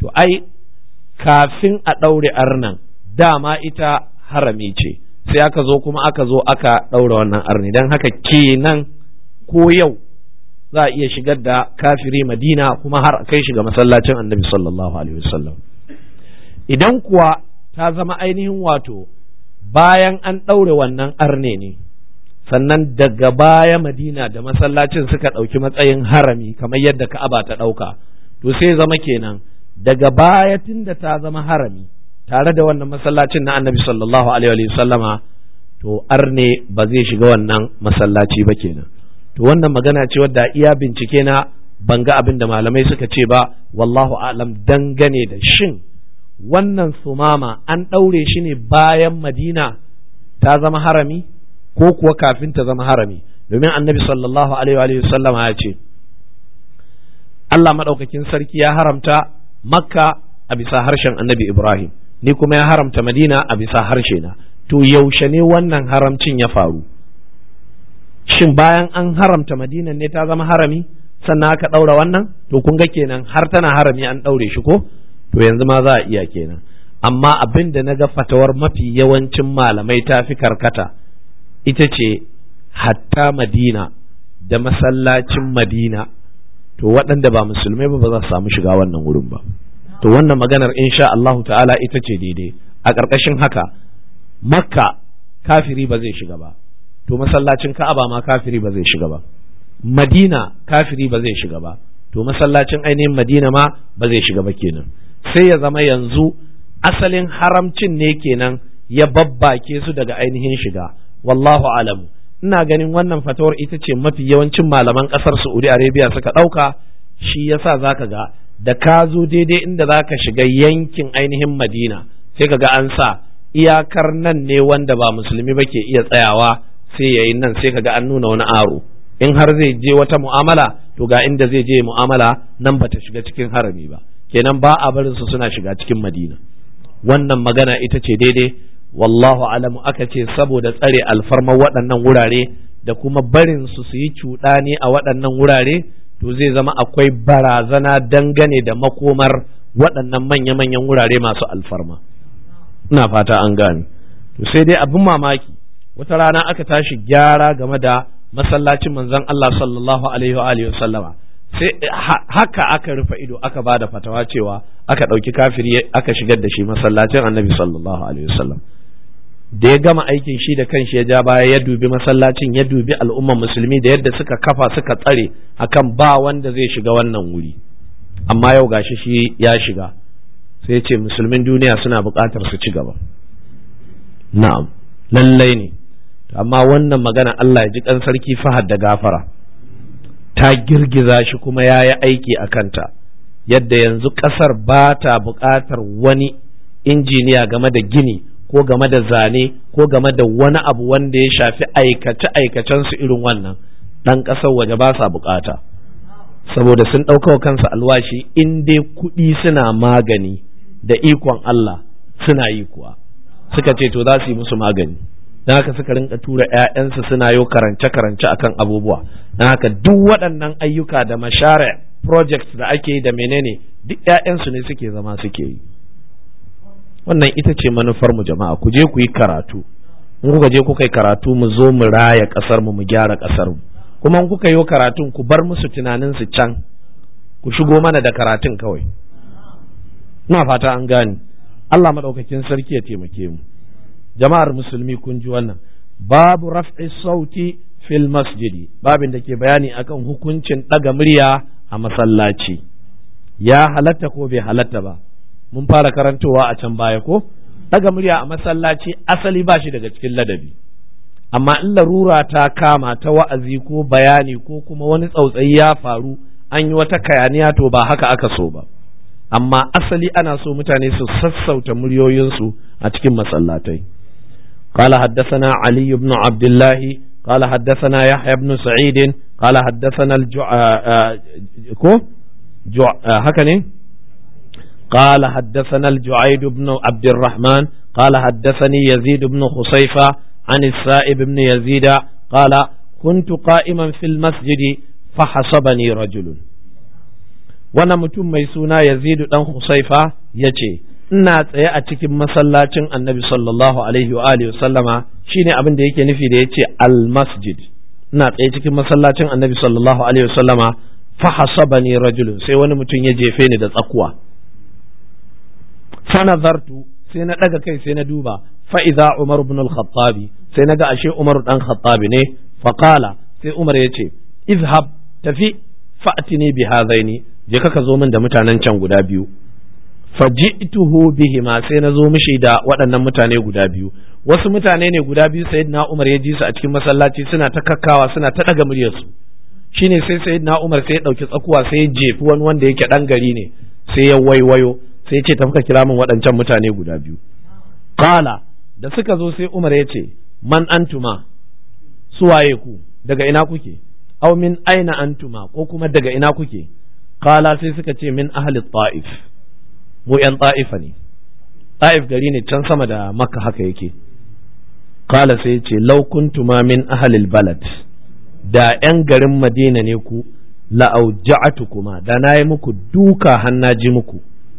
S1: to ai kafin a ɗaure arnan dama ita harami ce sai aka zo kuma aka zo aka ɗaura wannan arni don haka kenan ko yau za a iya shigar da kafiri madina kuma har kai shiga masallacin annabi sallallahu alaihi wasallam idan kuwa ta zama ainihin wato bayan an ɗaure wannan arne ne sannan daga baya madina da masallacin suka ɗauki matsayin harami kamar yadda ka'aba ta ɗauka to sai zama kenan daga baya tunda ta zama harami tare da wannan masallacin na annabi sallallahu alaihi sallama to arne ba zai shiga wannan masallaci ba kenan to wannan magana ce wadda iya bincike na ban ga abin da malamai suka ce ba wallahu alam dangane da shin wannan sumama an ɗaure shi ne bayan madina ta zama harami ko kuwa kafin ta zama harami domin annabi sallallahu alaihi sallama ya ce Allah maɗaukakin sarki ya haramta makka a bisa harshen annabi ibrahim ni kuma ya haramta madina a bisa harshe na to yaushe ne wannan haramcin ya faru shin bayan an haramta madina ne ta zama harami sannan aka ɗaura wannan to kun ga kenan har tana harami an ɗaure shi ko to yanzu ma za a iya kenan amma abin da na ga fatawar mafi yawancin malamai ta fi karkata ita ce hatta madina da masallacin madina to waɗanda ba musulmai ba ba za su samu shiga wannan wurin ba to wannan maganar insha Allah ta'ala ita ce daidai a ƙarƙashin haka makka kafiri ba zai shiga ba to masallacin ka'aba ma kafiri ba zai shiga ba madina kafiri ba zai shiga ba to masallacin ainihin madina ma ba zai shiga ba kenan sai ya zama yanzu asalin haramcin ne kenan ya babbake su daga ainihin shiga wallahu alamu ina ganin wannan fatawar ita ce mafi yawancin malaman ƙasar saudi arabia suka ɗauka shi yasa zaka ga da ka zo daidai inda za ka shiga yankin ainihin madina sai ka ga an sa iyakar nan ne wanda ba musulmi ba ke iya tsayawa sai ya yi nan sai ka ga an nuna wani aro in har zai je wata mu'amala to ga inda zai je mu'amala nan ba ta shiga cikin harami ba kenan ba a barin su suna shiga cikin madina wannan magana ita ce daidai wallahu alamu aka ce saboda tsare alfarmar waɗannan wurare da kuma barin su su yi cuɗani a waɗannan wurare to zai zama akwai barazana dangane da makomar waɗannan manya-manyan wurare masu alfarma ina fata an gane to sai dai abin mamaki wata rana aka tashi gyara game da masallacin manzon Allah sallallahu alaihi wa alihi sallama sai haka aka rufe ido aka ba da fatawa cewa aka ɗauki kafiri aka shigar da shi masallacin annabi sallallahu alaihi wasallam da ya gama aikin shi da kanshi ya ja baya ya dubi masallacin ya dubi al'umman musulmi da yadda suka kafa suka tsare akan ba wanda zai shiga wannan wuri amma yau gashi shi ya shiga sai ce musulmin duniya suna buƙatar su ci gaba na'am lallai ne amma wannan magana Allah ya ji kan sarki fahad da gafara ta girgiza shi kuma ya yi aiki a kanta yadda yanzu ƙasar ba ta buƙatar wani injiniya game da gini ko game da zane ko game da wani abu wanda ya shafi aikace-aikacensu irin wannan ɗan ƙasar waje ba sa buƙata saboda sun ɗaukawa kansu alwashi in dai kuɗi suna magani da ikon Allah suna yi kuwa suka ce to za su yi musu magani don haka suka rinka tura 'ya'yansu suna yo karance-karance akan abubuwa don haka duk waɗannan ayyuka da mashare projects da ake yi da menene duk 'ya'yansu ne suke zama suke yi wannan ita ce manufar mu jama'a ku je ku yi karatu in kuka je kuka yi karatu mu zo mu raya ƙasar mu mu gyara ƙasar mu kuma in kuka yi karatun ku bar musu tunanin su can ku shigo mana da karatun kawai ina fata an gane Allah madaukakin sarki ya taimake mu jama'ar musulmi kun ji wannan babu raf'i sauti fil masjidi babin da ke bayani akan hukuncin ɗaga murya a masallaci ya halatta ko bai halatta ba mun fara karantowa a can baya ko ɗaga murya a masallaci asali ba shi daga cikin ladabi amma in larura ta kama ta wa'azi ko bayani ko kuma wani tsautsayi ya faru an yi wata kayaniya to ba haka aka so ba amma asali ana so mutane su sassauta muryoyinsu a cikin masallatai قال حدثنا علي بن عبد الله قال حدثنا يحيى بن سعيد قال حدثنا الجع كو جع هكذا قال حدثنا الجعيد بن عبد الرحمن قال حدثني يزيد بن خصيفة عن السائب بن يزيد قال كنت قائما في المسجد فحسبني رجل wannan mutum mai suna yazidu dan husaifa ya ce ina tsaye a cikin masallacin annabi sallallahu alaihi wa alihi sallama shine abin da yake nufi da yace al masjid ina tsaye cikin masallacin annabi sallallahu alaihi wa sallama fa hasabani rajulun sai wani mutum ya jefe ni da tsakuwa fa nazartu sai na daga kai sai na duba fa idza umar ibn al-khattab sai naga ashe umar dan khattabi ne fa qala sai umar yace izhab tafi fa'tini bi hadaini je ka zo min da mutanen can guda biyu faji'tuhu bihima sai na zo mishi da waɗannan mutane guda biyu wasu mutane ne guda biyu sayyidina Umar ya ji su a cikin masallaci suna ta kakkawa suna ta daga muryarsu shine sai sayyidina Umar sai ya dauki tsakuwa sai ya jefi wani wanda yake dan gari ne sai ya waiwayo sai ya ce tafi ka kira min waɗancan mutane guda biyu qala da suka zo sai Umar ya ce man antuma suwaye ku daga ina kuke aw min aina antuma ko kuma daga ina kuke qala sai suka ce min ahli ta'if mu yan ta'ifa ne ta'if gari ne can sama da makka haka yake qala sai ce law kuntuma min ahli balad da yan garin madina ne ku la auja'atukuma da nayi muku duka hannaji muku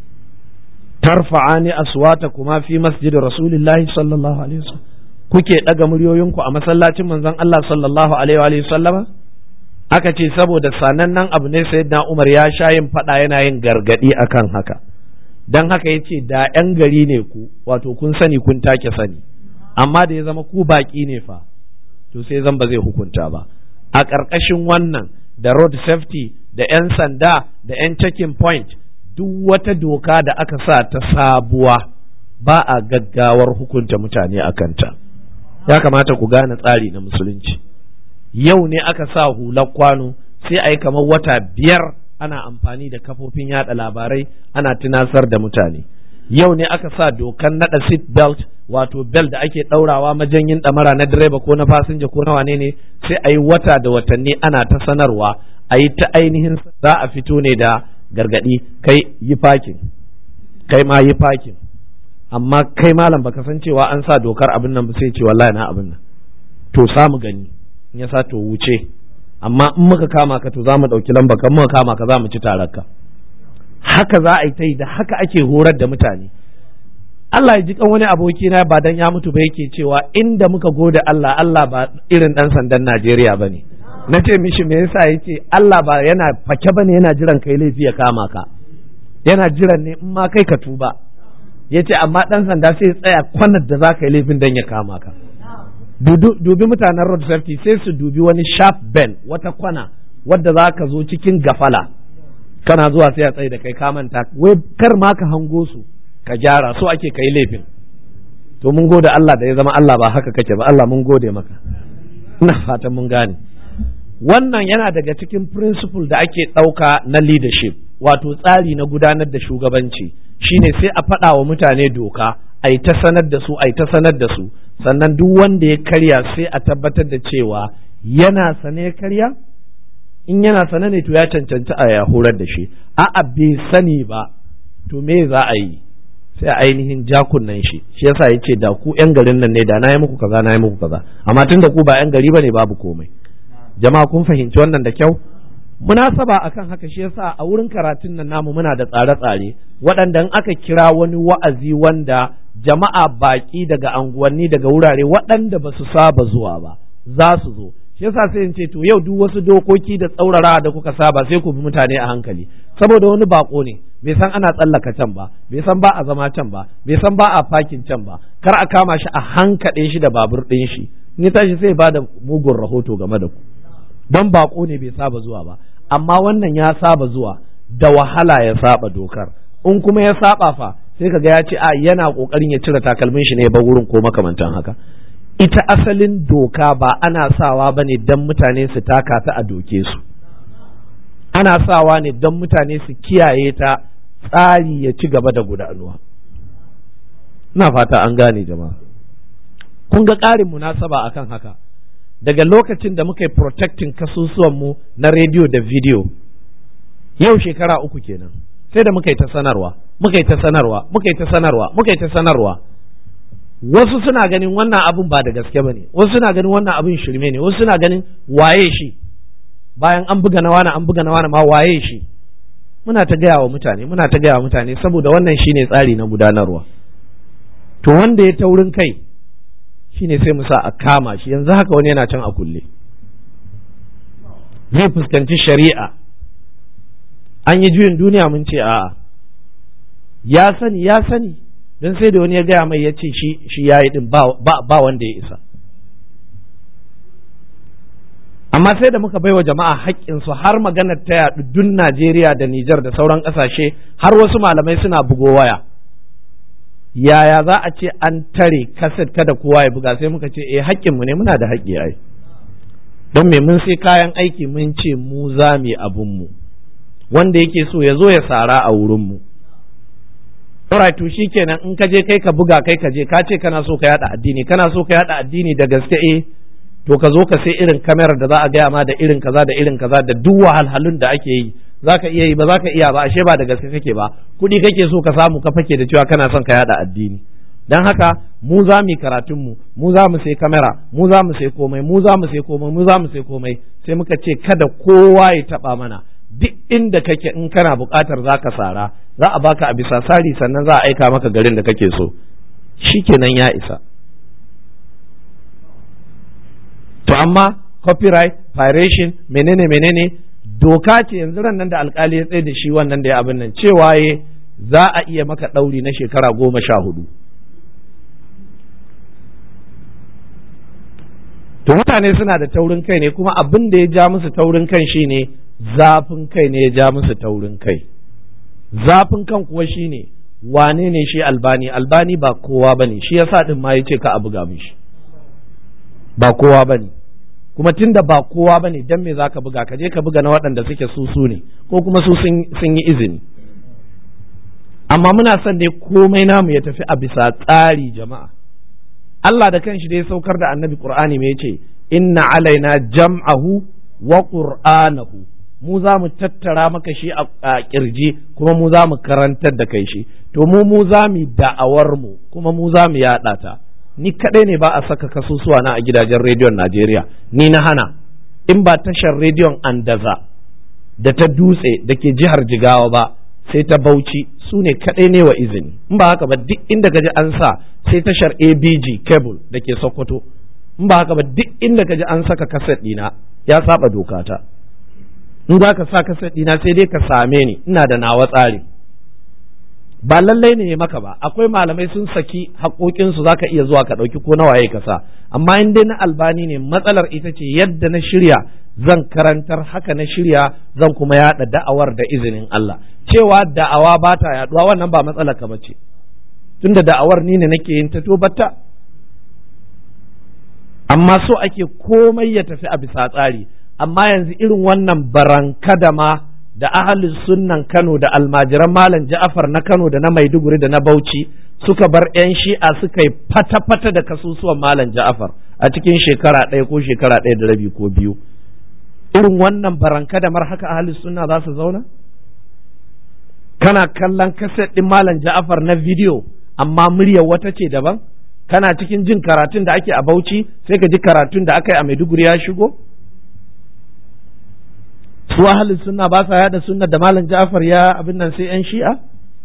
S1: tarfa'ani aswatakuma fi masjid rasulillahi sallallahu alaihi wasallam kuke daga muryoyinku a masallacin manzon Allah sallallahu alaihi wa sallama aka ce saboda sanannen abu ne sayyidina Umar ya sha yin fada yana yin gargadi akan haka dan haka yace da yan gari ne ku wato kun sani kun take sani amma da ya zama ku baki ne fa to sai zan ba zai hukunta ba a ƙarƙashin wannan da road safety da 'yan sanda da 'yan checking point duk wata doka da aka sa ta sabuwa ba a gaggawar hukunta mutane a kanta ya kamata ku gane tsari na musulunci yau ne aka sa hular kwano sai a yi kamar wata biyar ana amfani da kafofin yada labarai ana tunasar da mutane yau ne aka sa dokan nada seat belt wato belt da ake daurawa majanyin damara na direba ko na fasinja ko na wane ne sai a yi wata da watanni ana ta sanarwa a yi ta ainihin za a fito ne da gargadi kai yi fakin kai ma yi fakin amma kai malam baka san cewa an sa dokar abin nan ba sai ce wallahi na abin nan to samu gani in ya sa to wuce amma in muka kama ka to za mu ɗauki lamba kan muka kama ka za mu ci tararka haka za a yi ta yi da haka ake horar da mutane Allah ya ji kan wani aboki na ba dan ya mutu ba yake cewa inda muka gode Allah Allah ba irin dan sandan Najeriya bane na ce mishi me yasa yace Allah ba yana fake bane yana jiran kai laifi ya kama ka yana jiran ne in ma kai ka tuba yace amma dan sanda sai tsaya kwanar da za ka yi laifin dan ya kama ka dubi mutanen road safety sai su dubi wani sharp bend wata kwana wadda za ka zo cikin gafala kana zuwa sai a tsaye da kai ka manta wai kar ma ka hango su ka gyara so ake kai laifin to mun gode Allah da ya zama Allah ba haka kake ba Allah mun gode maka ina fatan mun gane wannan yana daga cikin principle da ake ɗauka na leadership wato tsari na gudanar da shugabanci shine sai a faɗa wa mutane doka a yi ta sanar da su a yi ta sanar da su sannan duk wanda ya karya sai a tabbatar da cewa yana sane ya karya in yana sane ne to ya cancanci a ya horar da shi a'a bai sani ba to me za a yi sai a ainihin jakunan shi shi yasa ya ce da ku yan garin nan ne da na yi muku kaza na yi muku kaza amma tun da ku ba yan gari ba ne babu komai jama'a kun fahimci wannan da kyau munasaba akan haka shi yasa a wurin karatun nan namu muna da tsare-tsare waɗanda in aka kira wani wa'azi wanda jama'a baƙi daga anguwanni daga wurare waɗanda ba su saba zuwa ba za su zo shi yasa sai in ce to yau duk wasu dokoki da tsaurara da kuka saba sai ku bi mutane a hankali saboda wani bako ne bai san ana tsallaka can ba bai san ba a zama can ba bai san ba a fakin can ba kar a kama shi a hankaɗe shi da babur ɗin shi in ya tashi sai ba da mugun rahoto game da ku don bako ne bai saba zuwa ba amma wannan ya saba zuwa da wahala ya saba dokar in kuma ya saba fa sai kaga ya ce a yana kokarin ya cire takalmin shi ne ba wurin ko makamantan haka ita asalin doka ba ana sawa ba ne don mutane su taka ta a doke su ana sawa ne don mutane su kiyaye ta tsari ya ci gaba da gudanuwa ina fata an gane jama'a kun ga ƙarin munasaba akan haka daga lokacin da muka yi protecting kasusuwanmu na rediyo da video yau shekara uku kenan sai da muka yi ta sanarwa muka yi ta sanarwa muka yi ta sanarwa muka yi ta sanarwa wasu suna ganin wannan abin ba da gaske ba ne wasu suna ganin wannan abin shirme ne wasu suna ganin waye shi bayan an buga na wani an buga na wani ma waye shi muna ta gaya wa mutane muna ta gaya wa mutane saboda wannan shine tsari na gudanarwa to wanda ya taurin kai shine sai mu sa a kama shi yanzu haka wani yana can a kulle zai fuskanci shari'a an yi juyin duniya mun ce a'a ya sani ya sani don sai da wani ya gaya mai ya ce shi shi ya yi din ba wanda ya isa amma sai da muka baiwa jama'a haƙƙinsu har maganar ta yaɗu dun Najeriya da Nijar da sauran ƙasashe har wasu malamai suna bugo waya yaya za a ce an tare kaset kada kowa ya buga sai muka ce eh haƙƙinmu ne muna da haƙƙi ai don me mun sai kayan aiki mun ce mu za mu abunmu wanda yake so ya zo ya sara a wurinmu Alright to kenan in ka je kai ka buga kai ka je ka ce kana so ka yada addini kana so ka yada addini da gaske eh to ka zo ka sai irin kamerar da za a gaya ma da irin kaza da irin kaza da duk wahalhalun da ake yi za ka iya yi ba za ka iya ba ashe ba da gaske kake ba kuɗi kake so ka samu ka fake da cewa kana son ka yada addini dan haka mu za mu yi karatun mu mu za mu sai kamera mu za mu sai komai mu za mu sai komai mu za mu sai komai sai muka ce kada kowa ya taba mana duk inda kake in kana buƙatar za ka sara za a baka a bisa sari sannan za a aika maka garin da kake so shikenan ya isa to amma copyright violation menene menene doka ce yanzu ran nan da alkali ya tsaye da shi wannan da ya abin nan cewa ye za a iya maka ɗauri na shekara goma sha hudu to mutane suna da taurin kai ne kuma abin da ya ja musu taurin kan shine zafin kai ne ya ja musu taurin kai zafin kan kuwa shine wane ne shi albani albani ba kowa bane shi yasa din ma yace ka a buga mishi ba kowa bane kuma tunda ba kowa bane dan me zaka buga ka je ka buga na waɗanda suke su su ne ko kuma su sun yi izini amma muna son ne komai namu ya tafi a bisa tsari jama'a Allah da kanshi da ya saukar da annabi Qur'ani me yace inna alaina jam'ahu wa qur'anahu mu za mu tattara maka shi a kirji kuma mu za mu karantar da kai shi to mu mu za mu da'awar mu kuma mu za mu yaɗa ta ni kaɗai ne ba a saka kasusuwa na a gidajen rediyon Najeriya ni na hana in ba tashar rediyon Andaza da ta dutse da ke jihar Jigawa ba sai ta Bauchi su ne kaɗai ne wa izini in ba haka ba duk inda gaji an sa sai tashar ABG cable da ke Sokoto in ba haka ba duk inda gaji an saka kaset ɗina ya saba dokata in za ka sa kaset ɗina sai dai ka same ni ina da nawa tsari ba lallai ne maka ba akwai malamai sun saki haƙoƙinsu za ka iya zuwa ka ɗauki ko nawaye ka sa amma in dai na albani ne matsalar ita ce yadda na shirya zan karantar haka na shirya zan kuma yaɗa da'awar da izinin Allah cewa da'awa ba ta yaɗuwa wannan ba matsalar ka bace tunda da'awar ni ne nake yin ta to batta amma so ake komai ya tafi a bisa tsari amma yanzu irin wannan barankadama da ahalin sunnan Kano da almajiran Malam Ja'afar na Kano da na Maiduguri da na Bauchi suka bar 'yan shi'a suka yi fata-fata da kasusuwan Malam Ja'afar a cikin shekara ɗaya ko shekara ɗaya da rabi ko biyu. Irin wannan baranka da mar haka ahalin sunna za su zauna? Kana kallon kaset ɗin Malam Ja'afar na bidiyo amma muryar wata ce daban? Kana cikin jin karatun da ake a Bauchi sai ka ji karatun da aka yi a Maiduguri ya shigo? su ahalin sunna ba sa yada sunna da malam Ja'far ya abin nan sai yan shi'a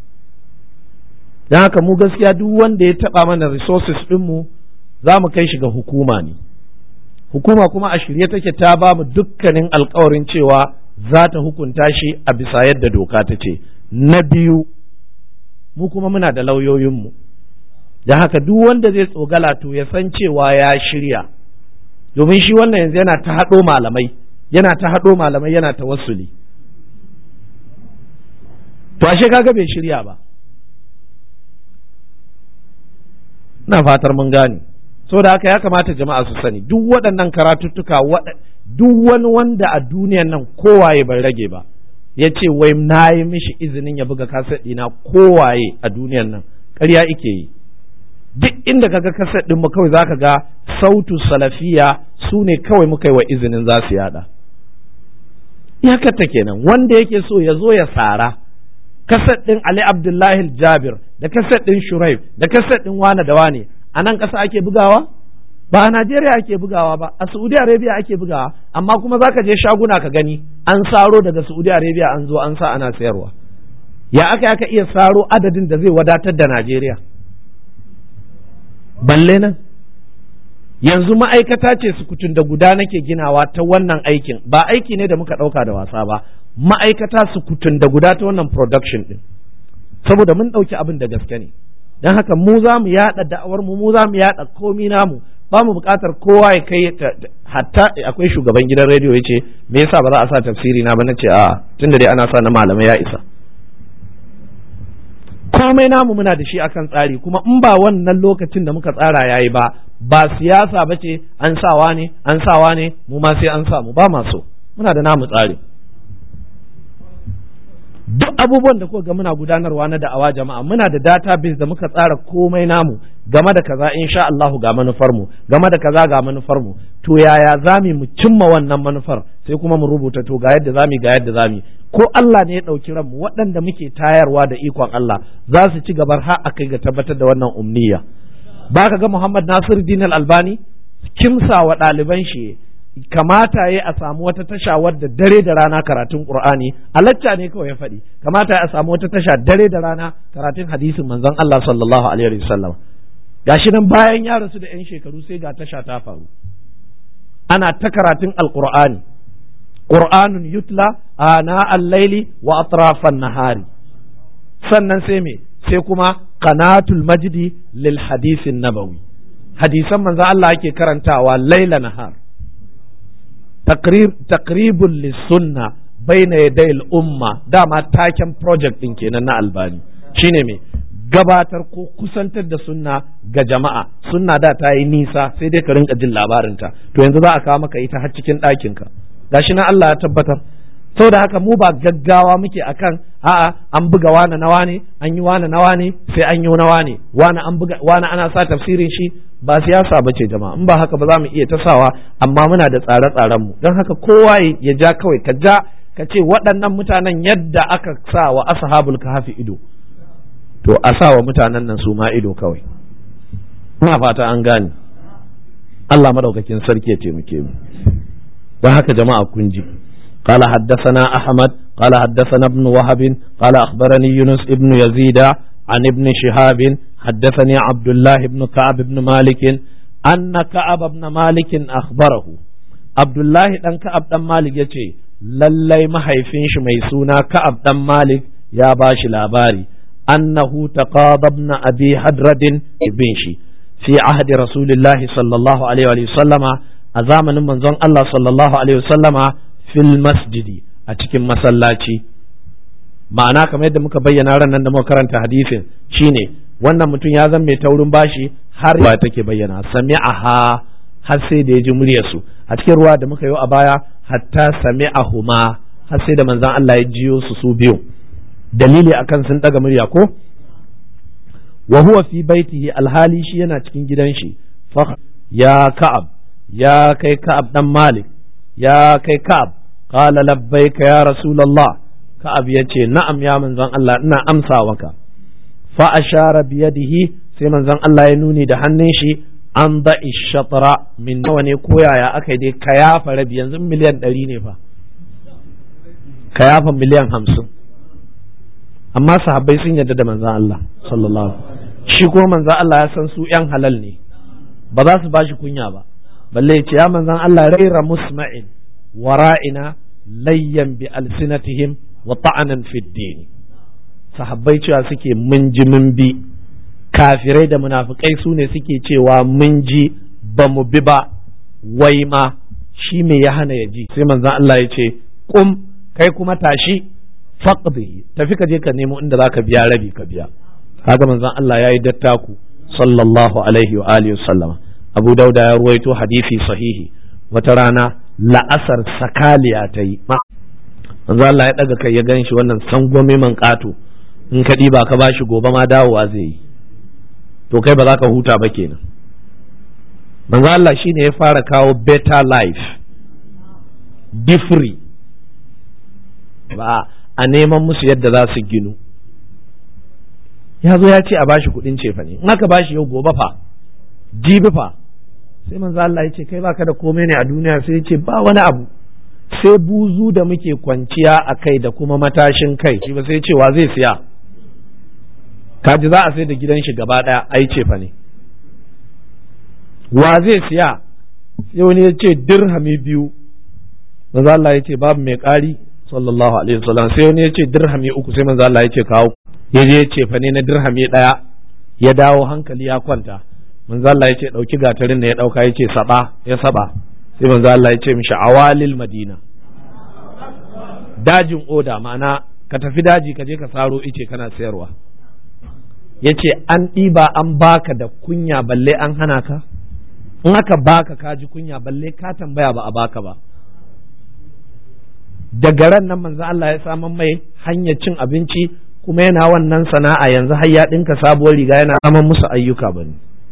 S1: dan haka mu gaskiya duk wanda ya taba mana resources din mu za mu kai shi ga hukuma ne hukuma kuma a shirye take ta ba mu dukkanin alkawarin cewa za ta hukunta shi a bisa yadda doka ta ce na biyu mu kuma muna da lauyoyinmu da haka duk wanda zai tsogala to ya san cewa ya shirya domin shi wannan yanzu yana ta haɗo malamai yana ta haɗo malamai yana ta wasuli to ashe kaga bai shirya ba na fatar mun gane da haka ya kamata jama'a su sani duk waɗannan karatuttuka duk wani wanda a duniyan nan kowaye bai rage ba ya ce wai na yi mishi izinin ya buga kaset ɗina kowaye a duniyan nan ƙarya ike yi duk inda kaga kaset ɗin mu kawai zaka ga sautu salafiya su ne kawai muka yi wa izinin za su yada iyakarta kenan wanda yake so ya zo ya sara kaset ɗin Ali Abdullahi Jabir da kaset ɗin Shuraib da kaset ɗin wane da wane a nan ƙasa ake bugawa ba a Najeriya ake bugawa ba a Saudi Arabia ake bugawa amma kuma zaka je shaguna ka gani an saro daga Saudi Arabia an zo an sa ana sayarwa ya aka aka iya saro adadin da zai wadatar da Najeriya balle nan yanzu ma'aikata ce sukutun da guda nake ginawa ta wannan aikin ba aiki ne da muka ɗauka da wasa ba ma'aikata sukutun da guda ta wannan production ɗin saboda mun ɗauki abin da gaske ne don haka mu za mu yaɗa da'awar mu mu za mu yaɗa komi namu ba mu buƙatar kowa ya kai hatta akwai shugaban gidan rediyo ya ce me yasa ba za a sa tafsiri na ba na ce a tunda dai ana sa na malamai ya isa komai namu muna da shi akan tsari kuma in ba wannan lokacin da muka tsara yayi ba ba siyasa ba ce an sawa ne an sawa ne mu ma sai an samu ba ma so muna da namu tsari duk abubuwan da kuka ga muna gudanarwa na da'awa jama'a muna da database da muka tsara komai namu game da kaza insha Allah ga manufar mu game da kaza ga manufar mu to yaya zami mu cimma wannan manufar sai kuma mu rubuta to ga yadda zami ga yadda zami ko Allah ne ya ɗauki ranmu waɗanda muke tayarwa da ikon Allah za su ci gabar har a kai ga tabbatar da wannan umniya ba ka ga Muhammad Nasir Din Albani kimsa wa ɗaliban shi kamata ya a samu wata tasha wadda dare da rana karatun Qur'ani a lacca ne kawai ya faɗi kamata ya a samu wata tasha dare da rana karatun hadisin manzon Allah sallallahu alaihi wasallam gashi nan bayan ya rasu da 'yan shekaru sai ga tasha ta faru ana ta karatun alqur'ani qur'anun yutla ana al-laili wa atrafan nahari sannan sai me sai kuma qanatul majdi lil hadisin nabawi hadisan manzo Allah ake karantawa laila nahar taqrib taqribul lisunna baina yaday al-umma dama taken project din kenan na albani shine me gabatar ko kusantar da sunna ga jama'a sunna da ta yi nisa sai dai ka rinka jin labarinta to yanzu za a kawo maka ita har cikin ɗakinka gashi na Allah ya tabbatar da haka mu ba gaggawa muke akan a'a an buga wani nawa ne an yi wani nawa ne sai an yi nawa ne wani an buga wani ana sa tafsirin shi ba siyasa bace jama'a in ba haka ba za mu iya tasawa amma muna da tsare-tsaren mu don haka kowa ya ja kawai ka ja ka ce waɗannan mutanen yadda aka sa wa ashabul kahfi ido to a sa wa mutanen nan su ma ido kawai ina fata an gane Allah madaukakin sarki ya taimake mu don haka jama'a kun ji قال حدثنا أحمد قال حدثنا ابن وهب قال أخبرني يونس ابن يزيد عن ابن شهاب حدثني عبد الله بن كعب بن مالك أن كعب بن مالك أخبره عبد الله بن كعب بن مالك يتي lallai mahaifin shi mai suna Ka'ab dan Malik ya ba shi labari annahu taqadabna abi hadradin ibn shi fi ahdi rasulillahi sallallahu alaihi wa sallama a zamanin manzon Allah sallallahu alaihi wa sallama fil masjidi a cikin masallaci ma'ana kamar yadda muka bayyana ran nan da muka karanta hadisin shine wannan mutum ya zama mai taurin bashi har ba take bayyana sami'aha har sai da ya ji muryarsu a cikin ruwa da muka yi a baya hatta sami'ahuma har sai da manzon Allah ya jiyo su su biyu dalili akan sun daga murya ko wa huwa fi baitihi alhali shi yana cikin gidan shi ya ka'ab ya kai ka'ab dan malik ya kai ka'ab qala labbaika ya rasulullah ka'ab yace na'am ya manzon Allah ina amsa maka fa ashara bi yadihi sai manzon Allah ya nuni da hannun shi an da'i shatra min nawa ne ko yaya aka yi dai ka yafa rabi yanzu miliyan ɗari ne fa ka yafa miliyan hamsin amma sahabbai sun yarda da manzon Allah sallallahu shi ko manzon Allah ya san su yan halal ne ba za su bashi kunya ba balle ya ce ya manzon Allah raira musma'in wara'ina layyan bi alsinatihim wa ta'anan fid din sahabbai cewa suke mun ji mun bi kafirai da munafikai su ne suke cewa mun ji ba mu bi ba wai ma shi me ya hana ya ji sai manzon Allah ya ce kum kai kuma tashi faqdi tafi ka je ka nemo inda zaka biya rabi ka biya kaga manzon Allah yayi dattaku sallallahu alaihi wa alihi wasallama Abu Dauda ya ruwaito hadisi sahihi wata rana la'asar sakaliya ta yi manzo Allah ya daga kai ya gan shi wannan sangwame man kato in ka ba ka bashi gobe ma dawowa zai yi to kai ba za ka huta ba kenan manzo Allah shine ya fara kawo better life be free ba a neman musu yadda za su ginu ya zo ya ce a bashi kudin cefa ne in aka bashi yau gobe fa jibi fa sai manzo Allah ya ce kai baka da komai ne a duniya sai ya ce ba wani abu sai buzu da muke kwanciya a kai da kuma matashin kai shi ba sai cewa zai siya kaji za a sai da gidan shi gaba daya ai ce fa ne wa zai siya sai wani ya ce dirhami biyu manzo Allah ya ce babu mai ƙari sallallahu alaihi wasallam sai wani ya ce dirhami uku sai manzo Allah ya ce kawo ya je ya ce fa ne na dirhami daya ya dawo hankali ya kwanta manzo Allah ya ce dauki gatarin da ya dauka ya ce saba ya saba sai manzo Allah ya ce mishi awalil madina dajin oda ma'ana ka tafi daji ka je ka saro ice kana sayarwa ya ce an ɗiba an baka da kunya balle an hana ka in aka baka ka ji kunya balle ka tambaya ba a baka ba daga ran nan manzo Allah ya saman mai hanyar cin abinci kuma yana wannan sana'a yanzu har ya ɗinka sabuwar riga yana saman musu ayyuka bane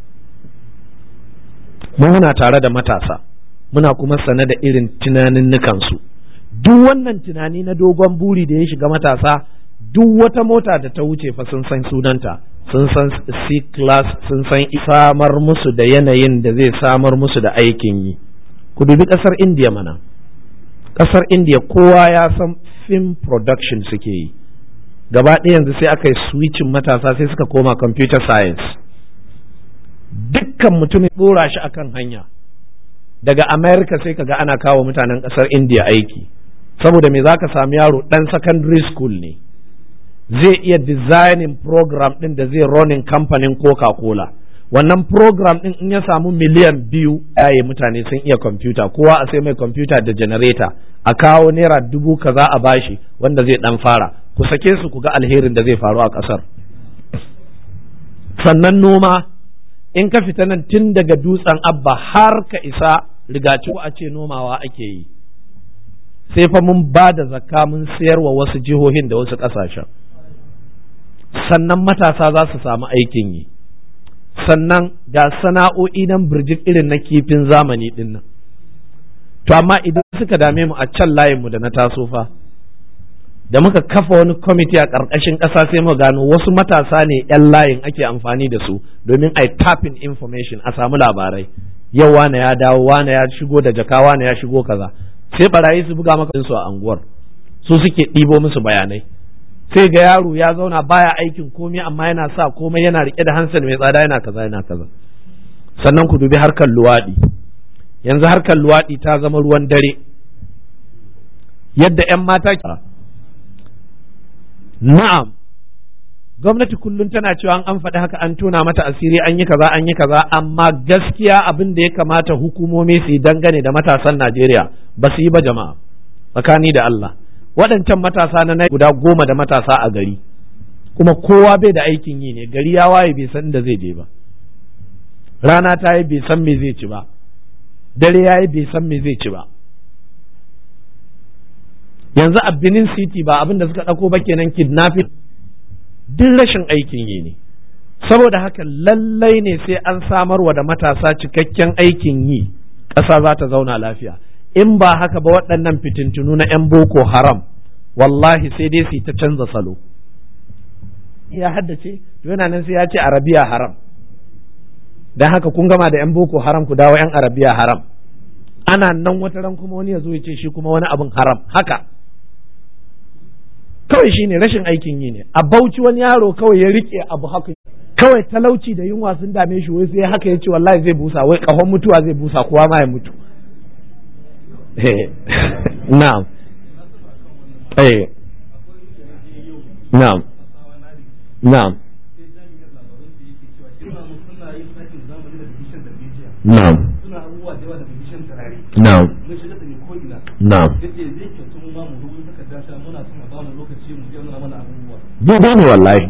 S1: mu muna tare da matasa muna kuma sane da irin tunanin su duk wannan tunani na dogon buri da ya shiga matasa duk wata mota da ta wuce fa sun san sunanta sun san C-class sun san samar musu da yanayin da zai samar musu da aikin yi ku dubi ƙasar indiya mana ƙasar indiya kowa ya san film production suke yi gaba ɗaya yanzu sai aka yi switching matasa sai suka koma computer science dukkan mutumin ɗora shi akan hanya daga america sai kaga ana kawo mutanen ƙasar indiya aiki saboda me za ka sami yaro ɗan secondary school ne zai iya designing program ɗin da zai running kamfanin coca-cola wannan program ɗin in ya samu miliyan biyu yaye mutane sun iya kwamfuta kowa a sai mai kwamfuta da generator a kawo naira dubu kaza a bashi wanda zai ɗan fara ku sake su ku ga alherin da zai faru a ƙasar sannan noma in ka fita nan tun daga dutsen abba har ka isa rigaci a ce nomawa ake yi sai fa mun ba da zakka mun sayarwa wasu jihohin da wasu ƙasashen sannan matasa za su samu aikin yi sannan ga sana'o'i nan birjik irin na kifin zamani din nan to amma idan suka dame mu a can layinmu da na taso fa da muka kafa wani kwamiti a ƙarƙashin ƙasa sai mu gano wasu matasa ne 'yan layin ake amfani da su domin a tapping information a samu labarai yau wane ya dawo wane ya shigo da jaka wane ya shigo kaza sai barayi su buga maka su a anguwar su suke ɗibo musu bayanai sai ga yaro ya zauna baya aikin komai amma yana sa komai yana rike da hansel mai tsada yana kaza yana kaza sannan ku dubi harkar luwaɗi yanzu harkar luwaɗi ta zama ruwan dare yadda 'yan mata na'am gwamnati kullum tana cewa an faɗi haka an tona mata asiri an yi kaza an yi kaza amma gaskiya abin da ya kamata hukumomi su yi dangane da matasan Najeriya ba su yi ba jama'a tsakani da Allah waɗancan matasa na guda goma da matasa a gari kuma kowa bai da aikin yi ne gari ya waye bai san da zai je ba rana ta yi bai san me zai ci ba dare ya yi bai san me zai ci ba yanzu a Benin City ba abin da suka ɗauko ba kenan kidnapping duk rashin aikin yi ne saboda haka lallai ne sai an samarwa da matasa cikakken aikin yi ƙasa za ta zauna lafiya in ba haka ba waɗannan fitintunu na 'yan boko haram wallahi sai dai su ta canza salo ya haddace to yana nan sai ya ce arabiya haram don haka kun gama da 'yan boko haram ku dawo 'yan arabiya haram ana nan wata ran kuma wani ya zo ya ce shi kuma wani abin haram haka kawai shi ne rashin aikin yi ne a bauchi wani yaro kawai ya rike abu haka kawai talauci da yunwa sun dame shi wai sai haka ya ce wallahi zai busa wai kahon mutuwa zai busa kowa ma ya mutu na'am eh na'am na'am na'am na'am na'am daidai ne wallahi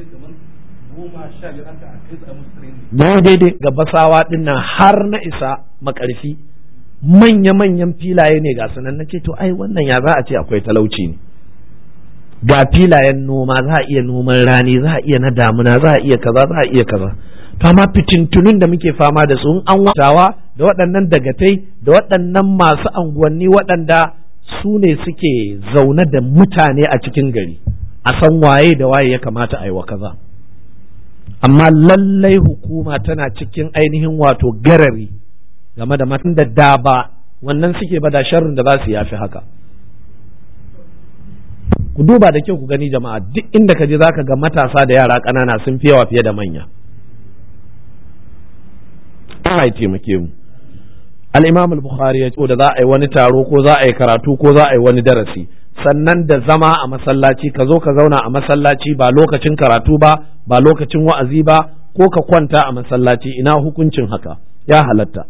S1: na daidai ga basawa dinnan har na isa makarfi manya-manyan filaye ne ga sanan na ce to ai wannan ya za a ce akwai talauci ne ga filayen noma za a iya noman rani za a iya na damuna za a iya kaza za a iya kaza to amma fitintunun da muke fama da su an watawa da waɗannan dagatai da waɗannan masu anguwanni waɗanda su ne suke zaune da mutane a cikin gari a san waye da waye ya kamata a yi wa kaza amma lallai hukuma tana cikin ainihin wato garari game da matan da da ba wannan suke ba da sharrin da za su yafi haka ku duba da kyau ku gani jama'a duk inda ka je za ka ga matasa da yara ƙanana sun fi yawa fiye da manya Allah ya taimake mu al-Imam al-Bukhari ya ce da za a yi wani taro ko za a yi karatu ko za a yi wani darasi sannan da zama a masallaci ka zo ka zauna a masallaci ba lokacin karatu ba ba lokacin wa'azi ba ko ka kwanta a masallaci ina hukuncin haka ya halatta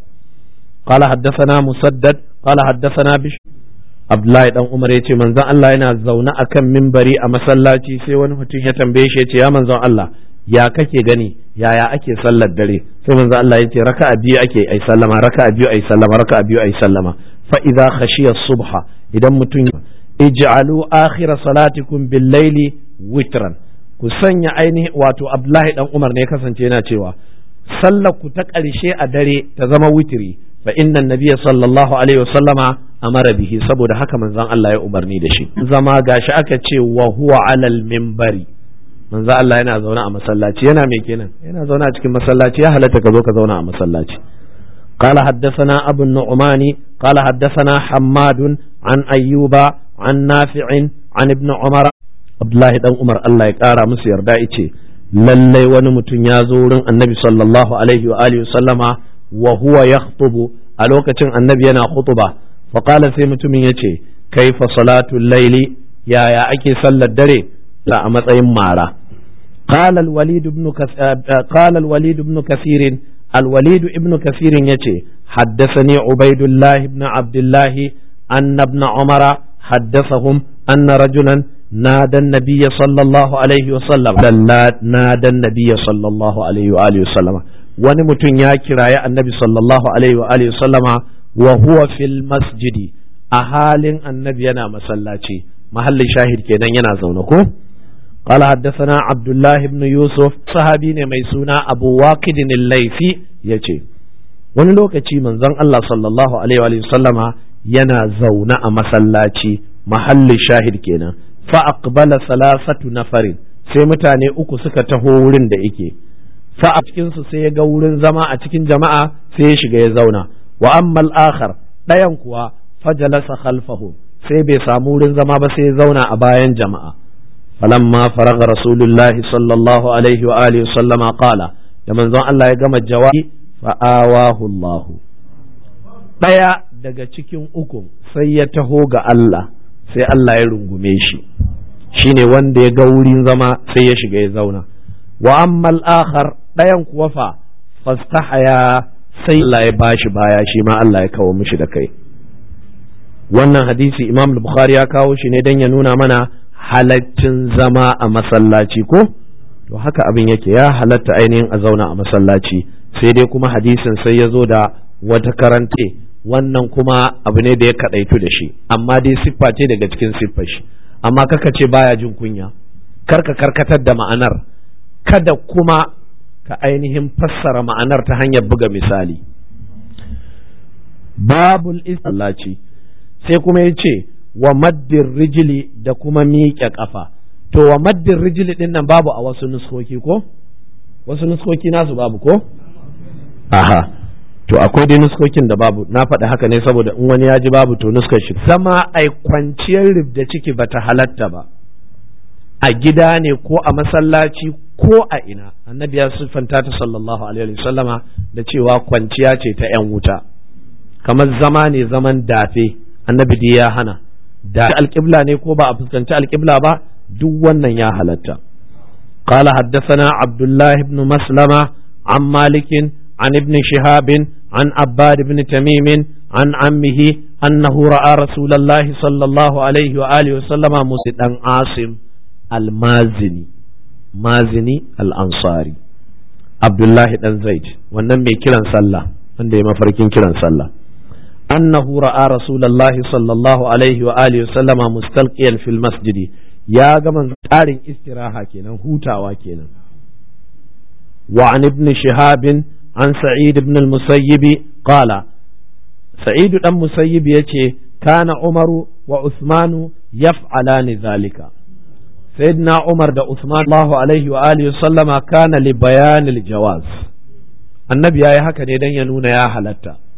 S1: قال حدثنا مسدد قال حدثنا بش Abdullahi dan Umar ya ce manzon Allah yana zaune akan mimbari a masallaci sai wani mutum ya tambaye shi ya ce ya manzon Allah ya kake gani yaya ake sallar dare sai manzon Allah ya ce raka'a biyu ake ai sallama raka'a biyu ai sallama raka'a biyu ai sallama fa idza khashiya subha idan mutum ij'alu akhira salatikum bil laili witran ku sanya ainihi wato Abdullahi dan Umar ne kasance yana cewa sallar ku ta ƙarshe a dare ta zama witri fa inna nabiyya sallallahu alaihi wasallama amara bihi saboda haka manzon Allah ya umarni da shi zama gashi aka ce wa huwa alal minbari manzon Allah yana zaune a masallaci yana me kenan yana zaune a cikin masallaci ya halatta ka zo ka zauna a masallaci قال حدثنا أبو النعمان قال حدثنا حماد عن أيوب عن نافع عن ابن عمر عبد الله بن عمر الله يقارى مسير دائتي lallai wani mutum ya zo wurin annabi sallallahu alaihi wa alihi sallama wa huwa yakhutubu a lokacin annabi yana khutuba fa qala sai mutumin yace kaifa salatul laili yaya ake sallar dare la a matsayin mara qala al-walid ibn qala al-walid ibn kathir al-walid ibn kathir yace haddathani ubaidullah ibn abdullah anna ibn umara haddathahum anna rajulan نادى النبي صلى الله عليه وسلم نادى النبي صلى الله عليه وآله وسلم wani mutum ya kiraye annabi sallallahu alaihi wa alihi sallama wa huwa fil masjidi a halin annabi yana masallaci mahallin shahid kenan yana zaune ko قال حدثنا عبد الله بن يوسف صحابي ne mai suna Abu Waqid al-Laythi yace wani lokaci manzon Allah sallallahu alaihi wa sallama yana zaune a masallaci mahallin shahid kenan fa aqbala salasatu nafarin sai mutane uku suka taho wurin da yake fa a cikin su sai ya ga wurin zama a cikin jama'a sai ya shiga ya zauna wa amma al-akhar dayan kuwa fajalasa khalfahu sai bai samu wurin zama ba sai ya zauna a bayan jama'a falamma faraga rasulullah sallallahu alaihi wa alihi sallama qala da manzon Allah ya gama jawabi fa awahu Allah daya daga cikin ukun sai ya taho ga Allah sai Allah ya rungume shi shine wanda ya ga wurin zama sai ya shiga ya zauna wa ammal akhar ɗayan kuwa fa fastahaya sai Allah ya bashi baya shi ma Allah ya kawo mishi da kai wannan hadisi Imam Bukhari ya kawo shi ne don ya nuna mana halaccin zama a masallaci ko to haka abin yake ya halatta ainihin a zauna a masallaci sai dai kuma hadisin sai ya zo da wata karante wannan kuma abu ne da ya kadaitu da shi amma dai siffa ce daga cikin siffar shi amma kaka ce baya jin kunya karka karkatar da ma'anar kada kuma ka ainihin fassara ma'anar ta hanyar buga misali babul islaci sai kuma ya ce wa maddin rijili da kuma miƙe ƙafa to wa maddin rijili ɗin nan babu a wasu nuskoki ko wasu nuskoki nasu babu ko aha to akwai dai nuskokin da babu na faɗi haka ne saboda in wani ya ji babu to nuskar shi zama ai kwanciyar ribda ciki bata halatta ba a gida ne ko a masallaci ko a ina annabi ya siffanta ta sallallahu alaihi wasallama da cewa kwanciya ce ta yan wuta kamar zama ne zaman dafe annabi dai ya hana da alƙibla ne ko ba a fuskanci alƙibla ba duk wannan ya halatta قال حدثنا عبد الله بن مسلمة عن مالك عن ابن شهاب عن عباد بن تميم عن عمه أنه رأى رسول الله صلى الله عليه وآله وسلم مسجدا عاصم المازني مازني الأنصاري عبد الله بن زيد wannan mai kiran sallah wanda ya mafarkin kiran sallah annahu ra'a rasulullahi sallallahu alaihi wa alihi wasallama mustalqiyan fil masjidi ya ga man tsarin istiraha kenan hutawa kenan wa an ibn shihab an sa'id ibn al-musayyib qala sa'id dan musayyib yace kana umaru wa usmanu yaf'alani zalika sayyidina umar da usman Allahu alaihi wa alihi sallama kana li bayanil jawaz annabi yayi haka ne dan ya nuna ya halatta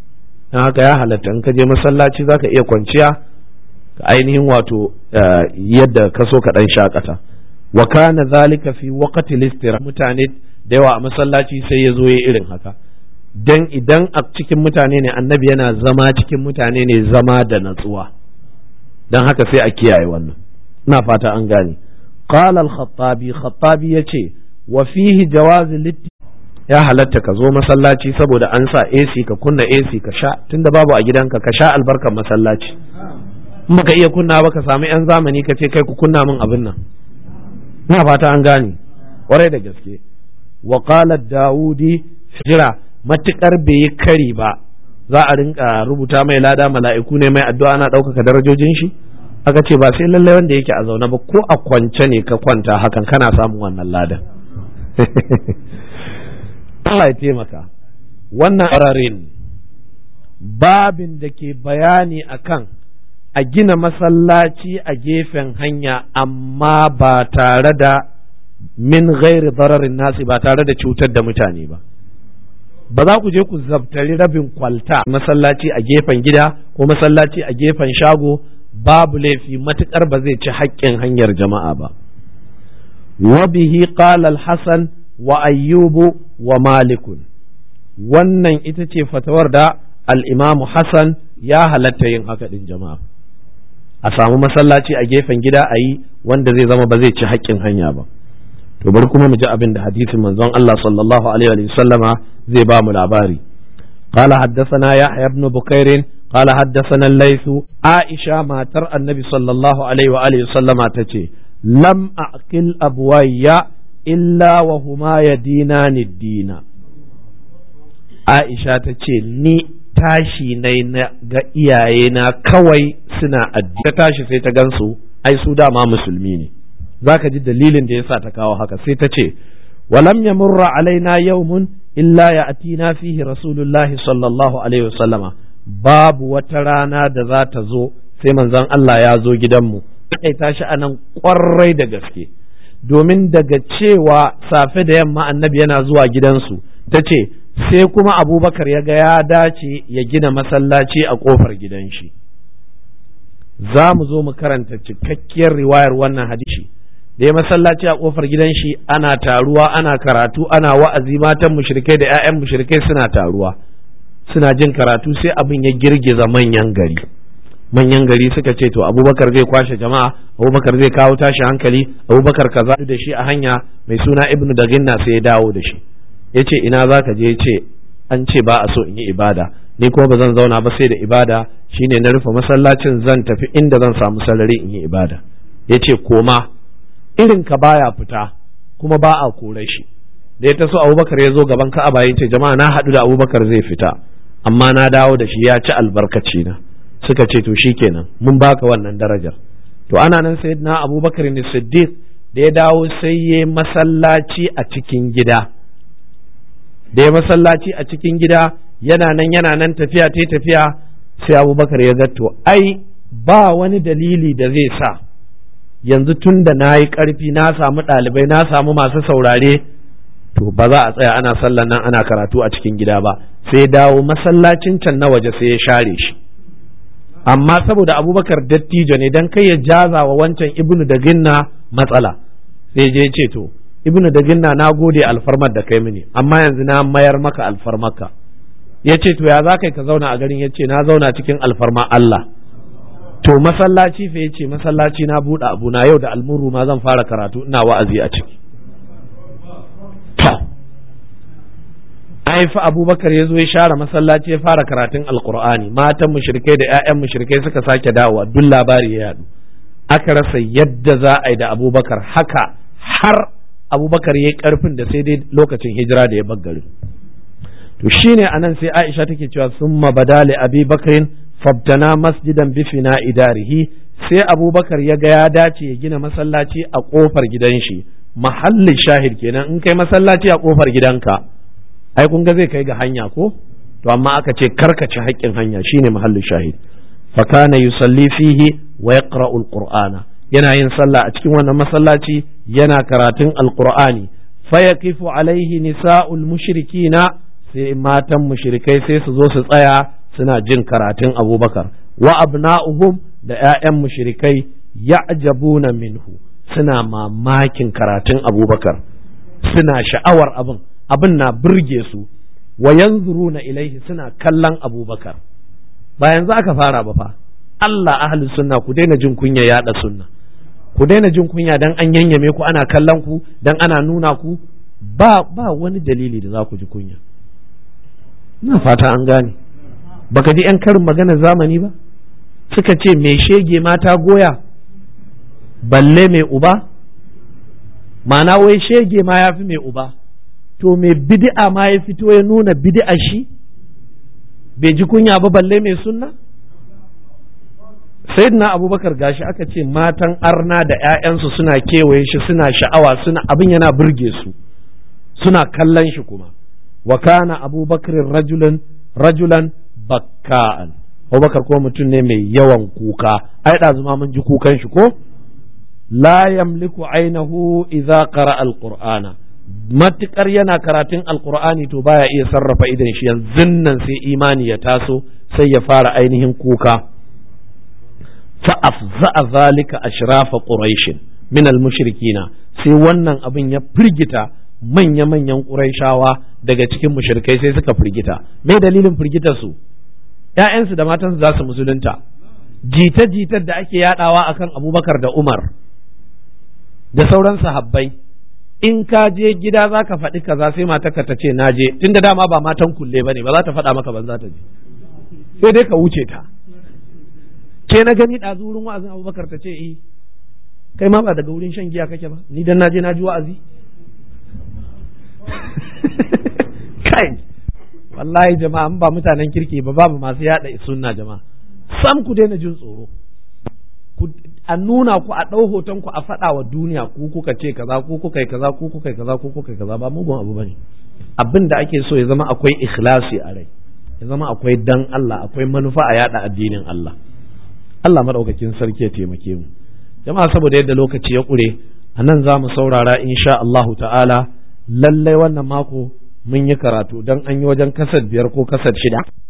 S1: dan haka ya halatta in ka je masallaci zaka iya kwanciya ka ainihin wato yadda ka so ka dan shakata wa kana zalika fi waqti listira mutane da yawa a masallaci sai ya zo ya irin haka dan idan a cikin mutane ne annabi yana zama cikin mutane ne zama da natsuwa dan haka sai a kiyaye wannan ina fata an gane qala al-khattabi khattabi yace wa fihi jawaz ya halatta ka zo masallaci saboda an sa AC ka kunna AC ka sha tunda babu a gidanka ka sha albarkar masallaci in baka iya kunna ba ka samu yan zamani ka ce kai ku kunna min abin nan ina fata an gane kwarai da gaske wa qala daudi jira matukar bai yi kari ba za a rinka rubuta mai lada mala'iku ne mai addu'a ana ɗaukaka darajojin shi aka ce ba sai lallai wanda yake a zaune ba ko a kwance ne ka kwanta hakan kana samun wannan ladan Allah ya taimaka wannan ƙararin babin da ke bayani akan a gina masallaci a gefen hanya amma ba tare da min gairi bararin nasi ba tare da cutar da mutane ba ba za ku je ku zabtari rabin kwalta masallaci a gefen gida ko masallaci a gefen shago babu laifi matukar ba zai ci haƙƙin hanyar jama'a ba wa bihi qala al-hasan wa ayyubu wa malikun wannan ita ce fatawar da al-imamu hasan ya halatta yin haka din jama'a a samu masallaci a gefen gida a yi wanda zai zama ba zai ci haƙƙin hanya ba to bari kuma mu ji abin da hadisin manzon Allah sallallahu alaihi wa sallama zai ba mu labari قال حدثنا يحيى بن بكير قال حدثنا الليث عائشة ما ترى النبي صلى الله عليه وآله وسلم تتي لم أعقل أبوي إلا وهما يدينان الدين عائشة تتي ni tashi nai na ga iyayena kawai suna addini ta tashi sai ta gansu ai su dama musulmi ne zaka ji dalilin da yasa ta kawo haka sai ta ce walam yamurra alaina yawmun illa ya atina fihi rasulullahi sallallahu alaihi wasallama babu wata rana da za ta zo sai manzon Allah ya zo gidanmu kai tashi anan kwarai da gaske domin daga cewa safe da yamma annabi yana zuwa gidansu ta ce sai kuma abubakar ya ga ya dace ya gina masallaci a kofar gidan shi za mu zo mu karanta cikakkiyar riwayar wannan hadisi da ya masallaci a kofar gidan shi ana taruwa ana karatu ana wa'azi matan mushrikai da 'ya'yan mushrikai suna taruwa suna jin karatu sai abin ya girgiza manyan gari manyan gari suka ce to abubakar zai kwashe jama'a abubakar zai kawo tashi hankali abubakar kaza da shi a hanya mai suna ibnu daginna sai ya dawo da shi ya ce ina za ka je ya ce an ce ba a so in yi ibada ni kuma ba zan zauna ba sai da ibada shine na rufe masallacin zan tafi inda zan samu salari in yi ibada ya ce koma irin ka baya fita kuma ba a kore shi da ya taso abubakar ya zo gaban ka'aba ya ce jama'a na haɗu da abubakar zai fita amma na dawo da shi ya ci albarkaci na suka ce to shikenan mun baka wannan darajar to ana nan sai na abubakar ne siddiq da ya dawo sai ya masallaci a cikin gida da ya masallaci a cikin gida yana nan yana nan tafiya ta tafiya sai abubakar ya ga to ai ba wani dalili da zai sa yanzu tun da na yi ƙarfi na samu ɗalibai na samu masu saurare to ba za a tsaya ana sallan nan ana karatu a cikin gida ba sai dawo masallacin can na waje sai ya share shi amma saboda abubakar dattijo ne dan kai ya jaza wa wancan ibnu da ginna matsala sai je ce to ibnu da ginna na gode alfarmar da kai mini amma yanzu na mayar maka alfarmarka ya ce to ya za kai ka zauna a garin ya ce na zauna cikin alfarma Allah to masallaci fa yace masallaci na buɗe abu na yau da almuru ma zan fara karatu ina wa'azi a ciki to ai fa abubakar ya zo ya share masallaci ya fara karatun alqur'ani matan mushrikai da ƴaƴan mushrikai suka sake dawowa duk labari ya yadu aka rasa yadda za a yi da abubakar haka har abubakar ya yi karfin da sai dai lokacin hijira da ya baggari to shine anan sai aisha take cewa summa badali abi bakrin fabtana masjidan bifina idarihi sai abubakar ya ga ya dace ya gina masallaci a kofar gidan shi mahallin shahid kenan in kai masallaci a kofar gidanka ai kun ga zai kai ga hanya ko to amma aka ce karkace haƙƙin hanya shine mahallin shahid fa kana yusalli fihi wa yaqra'u alqur'ana yana yin sallah a cikin wannan masallaci yana karatun alqur'ani fa yaqifu alaihi nisa'ul mushrikina sai matan mushrikai sai su zo su tsaya suna jin karatun abubakar wa abna'uhum da 'ya'yan mushrikai ya'jabuna minhu suna mamakin karatun abubakar suna sha'awar abin abin na burge su wa yanzuruna ilaihi suna kallon abubakar ba yanzu aka fara ba fa Allah ahli sunna ku daina jin kunya yada sunna ku daina jin kunya dan an yanyame ku ana kallon ku dan ana nuna ku ba ba wani dalili da za ku ji kunya ina fata an gane baka ji yan karin magana zamani ba suka ce mai shege mata goya balle mai uba ma'ana wai shege ma ya fi mai uba to mai bid'a ma ya fito ya nuna bid'a shi bai ji kunya ba balle mai sunna sayyidina abubakar gashi aka ce matan arna da 'ya'yansu suna kewaye shi suna sha'awa suna abin yana burge su suna kallon shi kuma wa kana abubakar rajulan rajulan bakka'an abubakar ko mutum ne mai yawan kuka ai ɗazu ma mun ji kukan shi ko la yamliku ainahu idza qara alqur'ana matukar yana karatun alqur'ani to baya iya sarrafa idan shi yanzu nan sai imani ya taso sai ya fara ainihin kuka fa afza'a zalika ashrafa quraish min almushrikina sai wannan abin ya firgita manya-manyan quraishawa daga cikin mushrikai sai suka firgita me dalilin firgitar su ƴaƴansu da matansu za su musulunta jita-jitar da ake yadawa akan abubakar da umar da sauran sahabbai in ka je gida za ka faɗi kaza sai matarka ta ce na je tunda dama ba matan kulle ba ne ba za ta faɗa maka ban za ta je sai dai ka wuce ta ke na gani ɗazu wurin wa'azin abubakar ta ce eh kai ma ba daga wurin shan giya kake ba ni dan na je na ji wa'azi kai wallahi jama'a in ba mutanen kirki ba babu masu yada sunna jama'a sam ku daina jin tsoro a nuna ku a ɗau hoton ku a faɗa wa duniya ku kuka ce kaza ku kuka yi kaza ku kuka yi kaza ku kuka yi kaza ba mugun abu bane abin da ake so ya zama akwai ikhlasi a rai ya zama akwai dan Allah akwai manufa a yada addinin Allah Allah madaukakin sarki ya taimake mu jama'a saboda yadda lokaci ya ƙure a nan za mu saurara insha Allahu ta'ala lallai wannan mako mun yi karatu don an yi wajen kasar biyar ko kasar shida